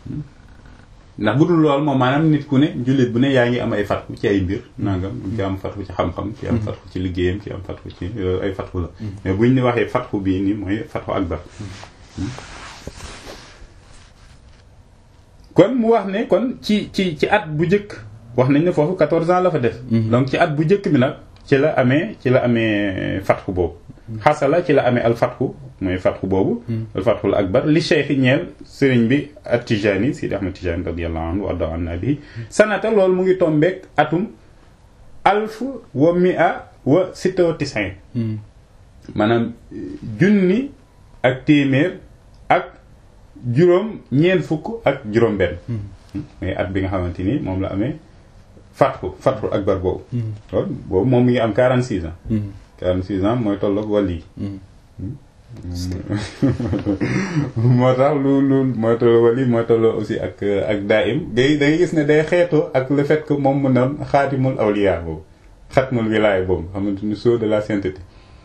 Speaker 1: ndax bu dul loolu moom maanaam nit ku ne jullit bu ne yaa ngi am ay fatfu ci ay mbir nangam ci am fatfu ci xam-xam ci am fatfu ci liggéeyam ci am fatfu ci ay fatfu la mais buñ ni waxee fatfu bii nii mooy fatfu akbar kon mu wax ne kon ci ci ci at bu njëkk wax nañ ne foofu 14 ans la fa def donc ci at bu njëkk bi nag ci la amee ci la amee fatxu boobu xasala ci la amee al fatxu mooy fatxu boobu al fatxul akbar li cheikh ñeel sëriñ bi at tijani sidi ahmad tijani radiallahu anhu warda an nabi sanata loolu mu ngi tombeek atum alf wa mia wa sitta wa tisin maanaam junni ak téeméer ak juróom ñeent fukk ak juróom benn mooy at bi nga xamante ni moom la amee fatxu fatxu akbar boobu kon boobu moom mi ngi am 46 ans 46 ans mooy tolloog wàll yi moo tax lu lu mooy tolloo wàll yi mooy tolloo aussi ak ak daim day da ngay gis ne day xeetoo ak le fait que moom mu noon xaatimul awliya boobu xatmul wilaaya boobu xamante ni sceau de la sainteté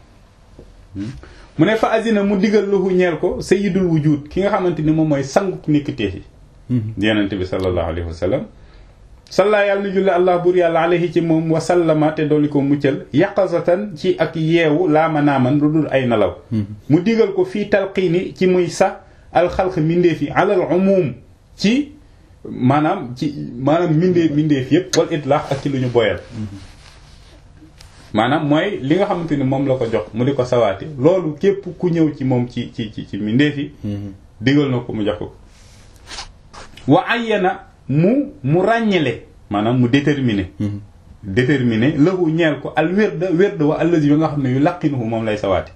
Speaker 1: mu ne fa azina mu digal lahu ñeel ko sayyidul wujud ki nga xamante ni moom mooy sangu nikkiteef yi yonente bi sallallahu alayhi wa sallam salla yàlla na julli allah buur yàlla alayhi ci moom wa sallama te dolli ko muccal yaqazatan ci ak yeewu laama naaman lu dul ay nelaw mu digal ko fii talqiini ci muy sax alxalq mindeef yi alal umum ci maanaam ci maanaam mindeef mindeef yépp wal itlaax ak ci lu ñu boyal maanaam mooy li nga xamante ni moom la ko jox mu di ko sawaati loolu képp ku ñëw ci moom ci ci ci ci mindeef yi digal na ko mu jox ko wa ayyana mu mu ràññele maanaam mu déterminer déterminer lahu ñeel ko al wérda wérda wa allazi bi nga xam ne yu laqinuhu moom lay sawaati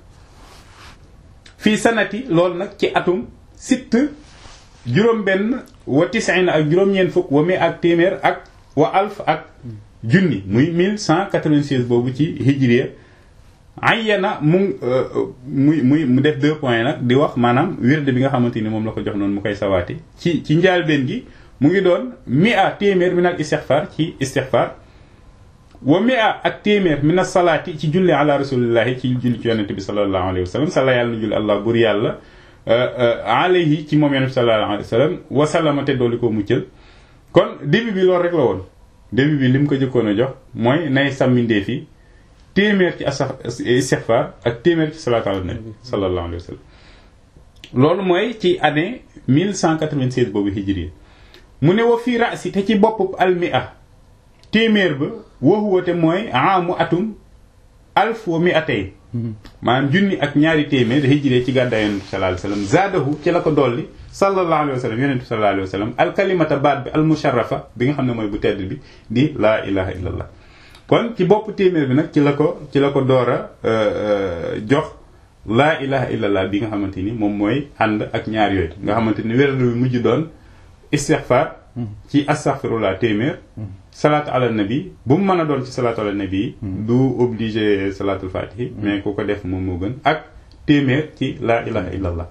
Speaker 1: fii sanati loolu nag ci atum sitt juróom benn wa tisina ak juróom-ñeent fukk wa mi ak téeméer ak wa alf ak junni muy 1196 boobu ci hijriya ayyana mu muy muy mu def deux points nag di wax maanaam wérde bi nga xamante ni moom la ko jox noonu mu koy sawaati ci ci njaalbeen gi mu ngi doon mi a téeméer min al istixfar ci istixfar wa mi a ak téeméer min al salaati ci julli ala rasulillahi ci julli ci yonente bi salallahu alayhi wa sallam sala yàlla na julli allah bur yàlla alayhi ci moom yonente bi salallahu alayhi wa sallam wasallama te dooli koo muccal kon début bi loolu rek la woon début bi li mu ko jëkkoon a jox mooy nay sàmmindee fi téeméer ci asa istixfar ak téeméer ci salaatu ala nabi sallallahu alayhi wa sallam loolu mooy ci année 1196 boobu hijriya mu ne wa fii rasi te ci bopp almia téeméer ba waxuwate mooy amu atum alf wa mi atay maanaam junni ak ñaari téeméer hijree ci gàddaay yonent bi sallallahu alayhi wa sallam zaadahu ci la ko dolli sallallahu alayhi wa sallam yonent bi sallallahu alayhi wa sallam alkalimata baat bi almusharrafa bi nga xam ne mooy bu tedd bi di laa ilaha illallah kon ci bopp téeméer bi nag ci la ko ci la ko door a jox laa ilaha illallah bi nga xamante ni moom mooy ànd ak ñaar yooyu nga xamante ni wéradu bi mujj doon istixfar ci astaghfirullah téeméer salaatu ala nabi bu mu mën a doon ci salaatu ala nabi du obligé salaatul fatihi mais ku ko def moom moo gën ak téeméer ci laa ilaha illallah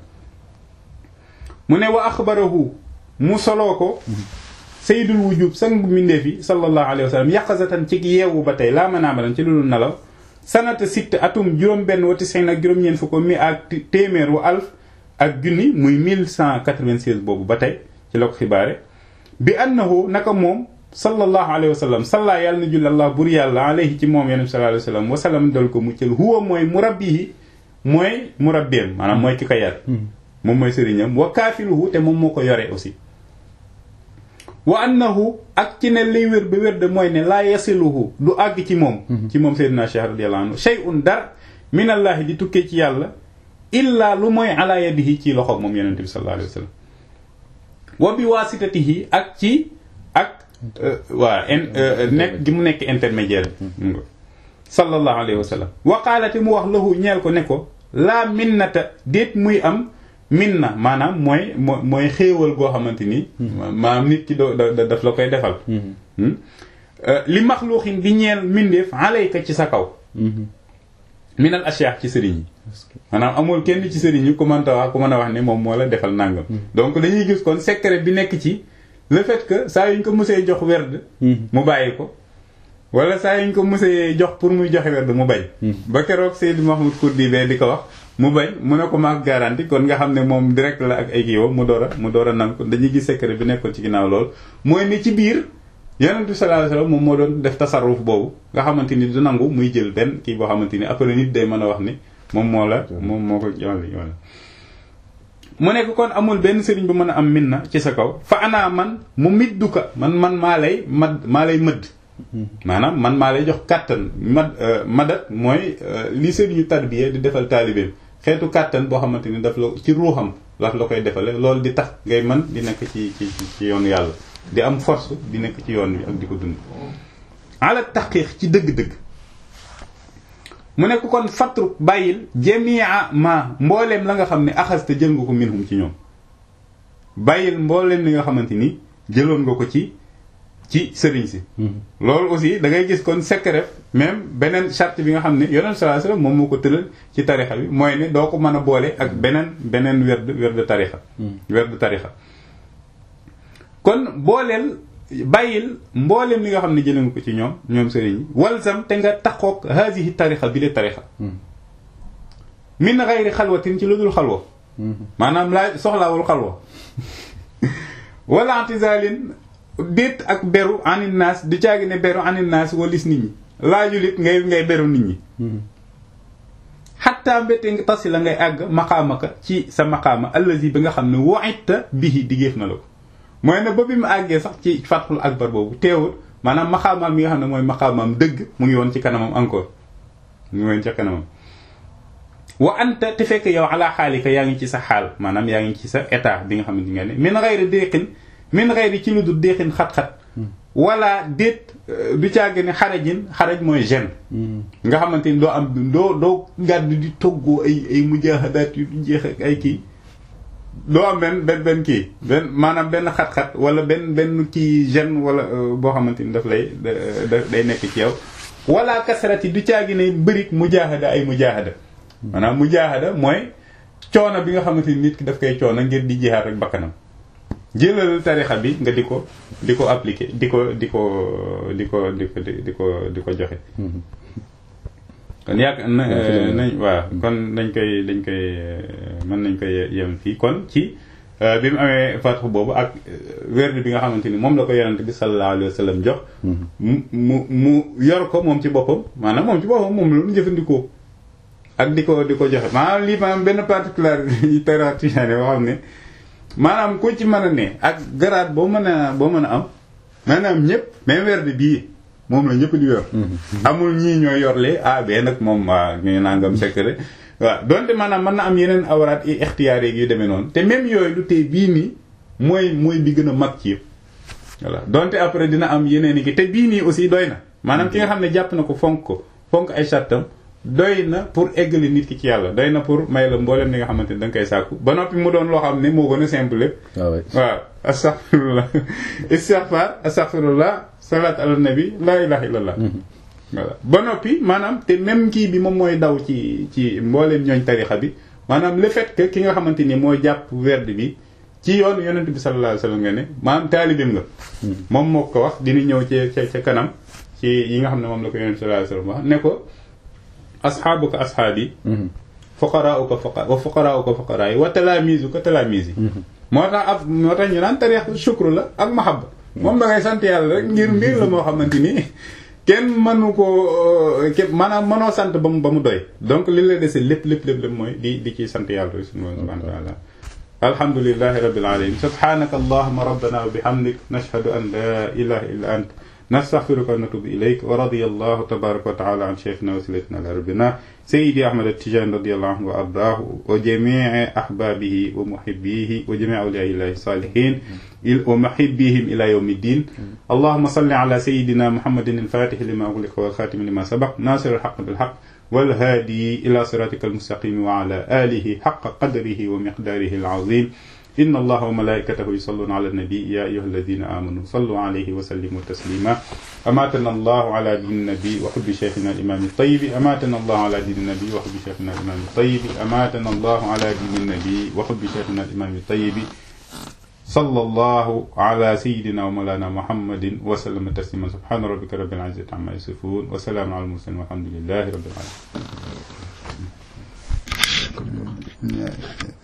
Speaker 1: mu ne wa axbarahu mu soloo ko sayyidul wujub sang mindeef yi sallallahu alayhi wa sallam yaqazatan ci yeewu ba tey laa manaamadan ci lu nelaw sanata sitt atum juróom benn wa tisin ak juróom-ñeent fu ko mi ak téeméer wa alf ak junni muy 1196 boobu ba tey ci la ko xibaare bi annahu naka moom sallallahu alayhi wa sallam salla yàlla na julli allah bur yàlla alayhi ci moom yonent sallallahu alayhi wa sallam wa sallam dal ko muccal huwa mooy murabbihi mooy murabbiam maanaam mooy ki ko yar moom mooy sëriñam wa kaafiluhu te moom moo ko yore aussi wa annahu ak ci ne liy wér ba wér de mooy ne laa yasiluhu du àgg ci moom ci moom Seydina Cheikh radiyallahu anhu shay'un dar minallahi di tukkee ci yàlla illaa lu mooy ala yadihi ci loxo moom yonent bi sallallahu alayhi wa sallam wa bi waasitatihi ak ci ak waa nekk gi mu nekk intermédiaire bi sallallahu alayhi wa sallam wa qaalate mu wax lahu ñeel ko ne ko laa minnata déet muy am minna maanaam mooy moo mooy xéewal goo xamante ni maanaam nit ki doo daf la koy defal li maxluuxin di ñeel mindeef alayka ci sa kaw minal ashiyax ci sëriñ yi maanaam amul kenn ci sëriñ yi ku mënta wax ku mën a wax ne moom moo la defal nàngam donc dañuy gis kon secret bi nekk ci le fait que saa yuñ ko musee jox werd mu bàyyi ko wala saa yuñ ko musee jox pour muy joxe werd mu bañ ba keroog Seydi Mahmoud Kurdi bee di ko wax mu bañ mu ne ko maak garanti kon nga xam ne moom direct la ak ay kiiwam mu door a mu door a nangu ko dañuy gis secret bi nekkoon ci ginnaaw lool mooy ni ci biir yonent bi sallallahu alayhi wasallam moom moo doon def tasarruf boobu nga xamante ni du nangu muy jël benn kii boo xamante ni après nit day mën a wax ni moom moo la moom moo ko wàll wàll mu nekk kon amul benn sëriñ bu mën a am minna ci sa kaw fa anaa man mu midduka man man maa lay mad maa lay mëdd maanaam man maa lay jox kàttan mad madat mooy li sëriñu tarbiya di defal taalibeem xeetu kàttan boo xamante ni daf la ci ruuxam daf la koy defale loolu di tax ngay mën di nekk ci ci ci yoonu yàlla di am force di nekk ci yoon bi ak di ko dund ala taqiq ci dëgg-dëgg mu nekk kon fatru bàyyil jamia ma mbooleem la nga xam ne axasta jël nga ko minhum ci ñoom bàyyil mbooleem li nga xamante ni jëloon nga ko ci ci sëriñ si loolu aussi da ngay gis kon secret même beneen charte bi nga xam ne yonent sallallahu alayhi wasallam moom moo ko tëral ci tarixa bi mooy ne doo ko mën a boole ak beneen beneen werd werd tarixa werd tarixa kon booleel bàyyil mbooleem li nga xam ne jëlee nga ko ci ñoom ñoom sëriñ yi walzam te nga taxoog haadihi tarixa bi le tarixa min gayri xalwatin ci lu dul xalwa maanaam laa soxlaawul xalwa wala antizalin déet ak beru anin naas di caagi ne beru anin naas walis nit ñi laajul it ngay ngay beru nit ñi xatta mbétte nga tasi la ngay àgg maqaamaka ci sa maqaama allazi bi nga xam ne wa'itta bihi digéef na la ko mooy ne ba bi mu àggee sax ci fathul akbar boobu teewul maanaam maqaamaam mi nga xam ne mooy maqaamaam dëgg mu ngi woon ci kanamam encore mu ngi woon ci kanamam wa anta te fekk yow ala xaalika yaa ngi ci sa xaal maanaam yaa ngi ci sa état bi nga xamante nga ne min ghayri déqin min ghayri ci lu dul déqin xat-xat wala déet du caagi ne xarajin xaraj mooy gene nga xamante ni doo am doo doo gàdd di toggoo ay ay mujahadaat yu jeex ak ay kii doo am benn benn benn kii benn maanaam benn xat-xat wala benn benn kii gene wala boo xamante ni daf lay day nekk ci yow wala kasarati du caagi ne bërik mujahada ay mujahada maanaam mujahada mooy coono bi nga xamante ni nit ki daf koy coono ngir di jihaad ak bakkanam jëlal tarixa bi nga di ko di ko appliquer di ko di ko di ko di ko di ko di ko joxe kon yàgg nañ waaw kon dañ koy dañ koy mën nañ koy yem fii kon ci bi mu amee fatxu boobu ak werd bi nga xamante ni moom la ko yonent bi sallallahu alayhi wa sallam jox mu mu mu yor ko moom ci boppam maanaam moom ci boppam moom lu jëfandikoo ak di ko di ko joxe maanaam lii maanaam benn particularité yi tarixa tijaani boo xam ne maanaam ku ci mën a ne ak garaat boo mën a boo mën a am maanaam ñëpp même werd bii moom la ñëpp di yor amul ñii ñooy yorlee ah bee nag moom waa ñu nangam secret waaw donte maanaam mën na am yeneen awraat i ixtiyaar yu demee noonu te même yooyu lu tey bii nii mooy mooy bi gën a mag ci yëpp voilà donte après dina am yeneen i ki te bii nii aussi doy na maanaam ki nga xam ne jàpp na ko fonk ko fonk ay sattam doy na pour eggali nit ki ci yàlla doy na pour may la mboolem li nga xamante ni da nga koy sàkku ba noppi mu doon loo xam ne moo gën a simple lépp waaw astaghfirullah istighfar astaghfirullah salat ala nabi la ilaha illallah voilà ba noppi maanaam te même kii bi moom mooy daw ci ci mbooleem ñooñ tarixa bi maanaam le fait que ki nga xamante ni moo jàpp werd bi ci yoon yonent bi sallallahu alayhi wasallam nga ne maanaam taalibim nga moom moo ko wax dina ñëw ci ca ca kanam ci yi nga xam ne moom la ko yonent bi sallallahu alayhi wasallam wax ne ko asxaabuka asxaabi fuqaraauka fuqara wa fuqaraauka fuqaraa yi wa talaamizuka talaamiz yi moo tax ab moo tax ñu naan tarix shukru la ak mahabba moom da ngay sant yàlla rek ngir mbir la moo xamante ni kenn mënu ko képp maanaam mënoo sant ba mu ba mu doy donc li la dese lépp lépp lépp lépp mooy di di ci sant yàlla rek subhanahu wa taala alhamdulillahi rabbil alamin subhanaka allahumma rabbana wa bihamdik nashhadu an la ilaha illa ant نستغفرك ونتوب إليك ورضي الله تبارك وتعالى عن شيخنا وسيلتنا لربنا سيدي أحمد التجان رضي الله عنه وأرضاه وجميع أحبابه ومحبيه وجميع أولياء الله الصالحين ومحبيهم إلى يوم الدين اللهم صل على سيدنا محمد الفاتح لما أغلق والخاتم لما سبق ناصر الحق بالحق والهادي إلى صراطك المستقيم وعلى آله حق قدره ومقداره العظيم إن الله وملائكته يصلون على النبي يا أيها الذين آمنوا صلوا عليه وسلموا تسليما أماتنا الله على دين النبي وحب شيخنا الإمام الطيب أماتنا الله على دين النبي وحب شيخنا الإمام الطيب أماتنا الله على دين النبي وحب شيخنا الإمام الطيب صلى الله على سيدنا ومولانا محمد وسلم تسليما سبحان ربك رب العزة عما يصفون وسلام على المرسلين والحمد لله رب العالمين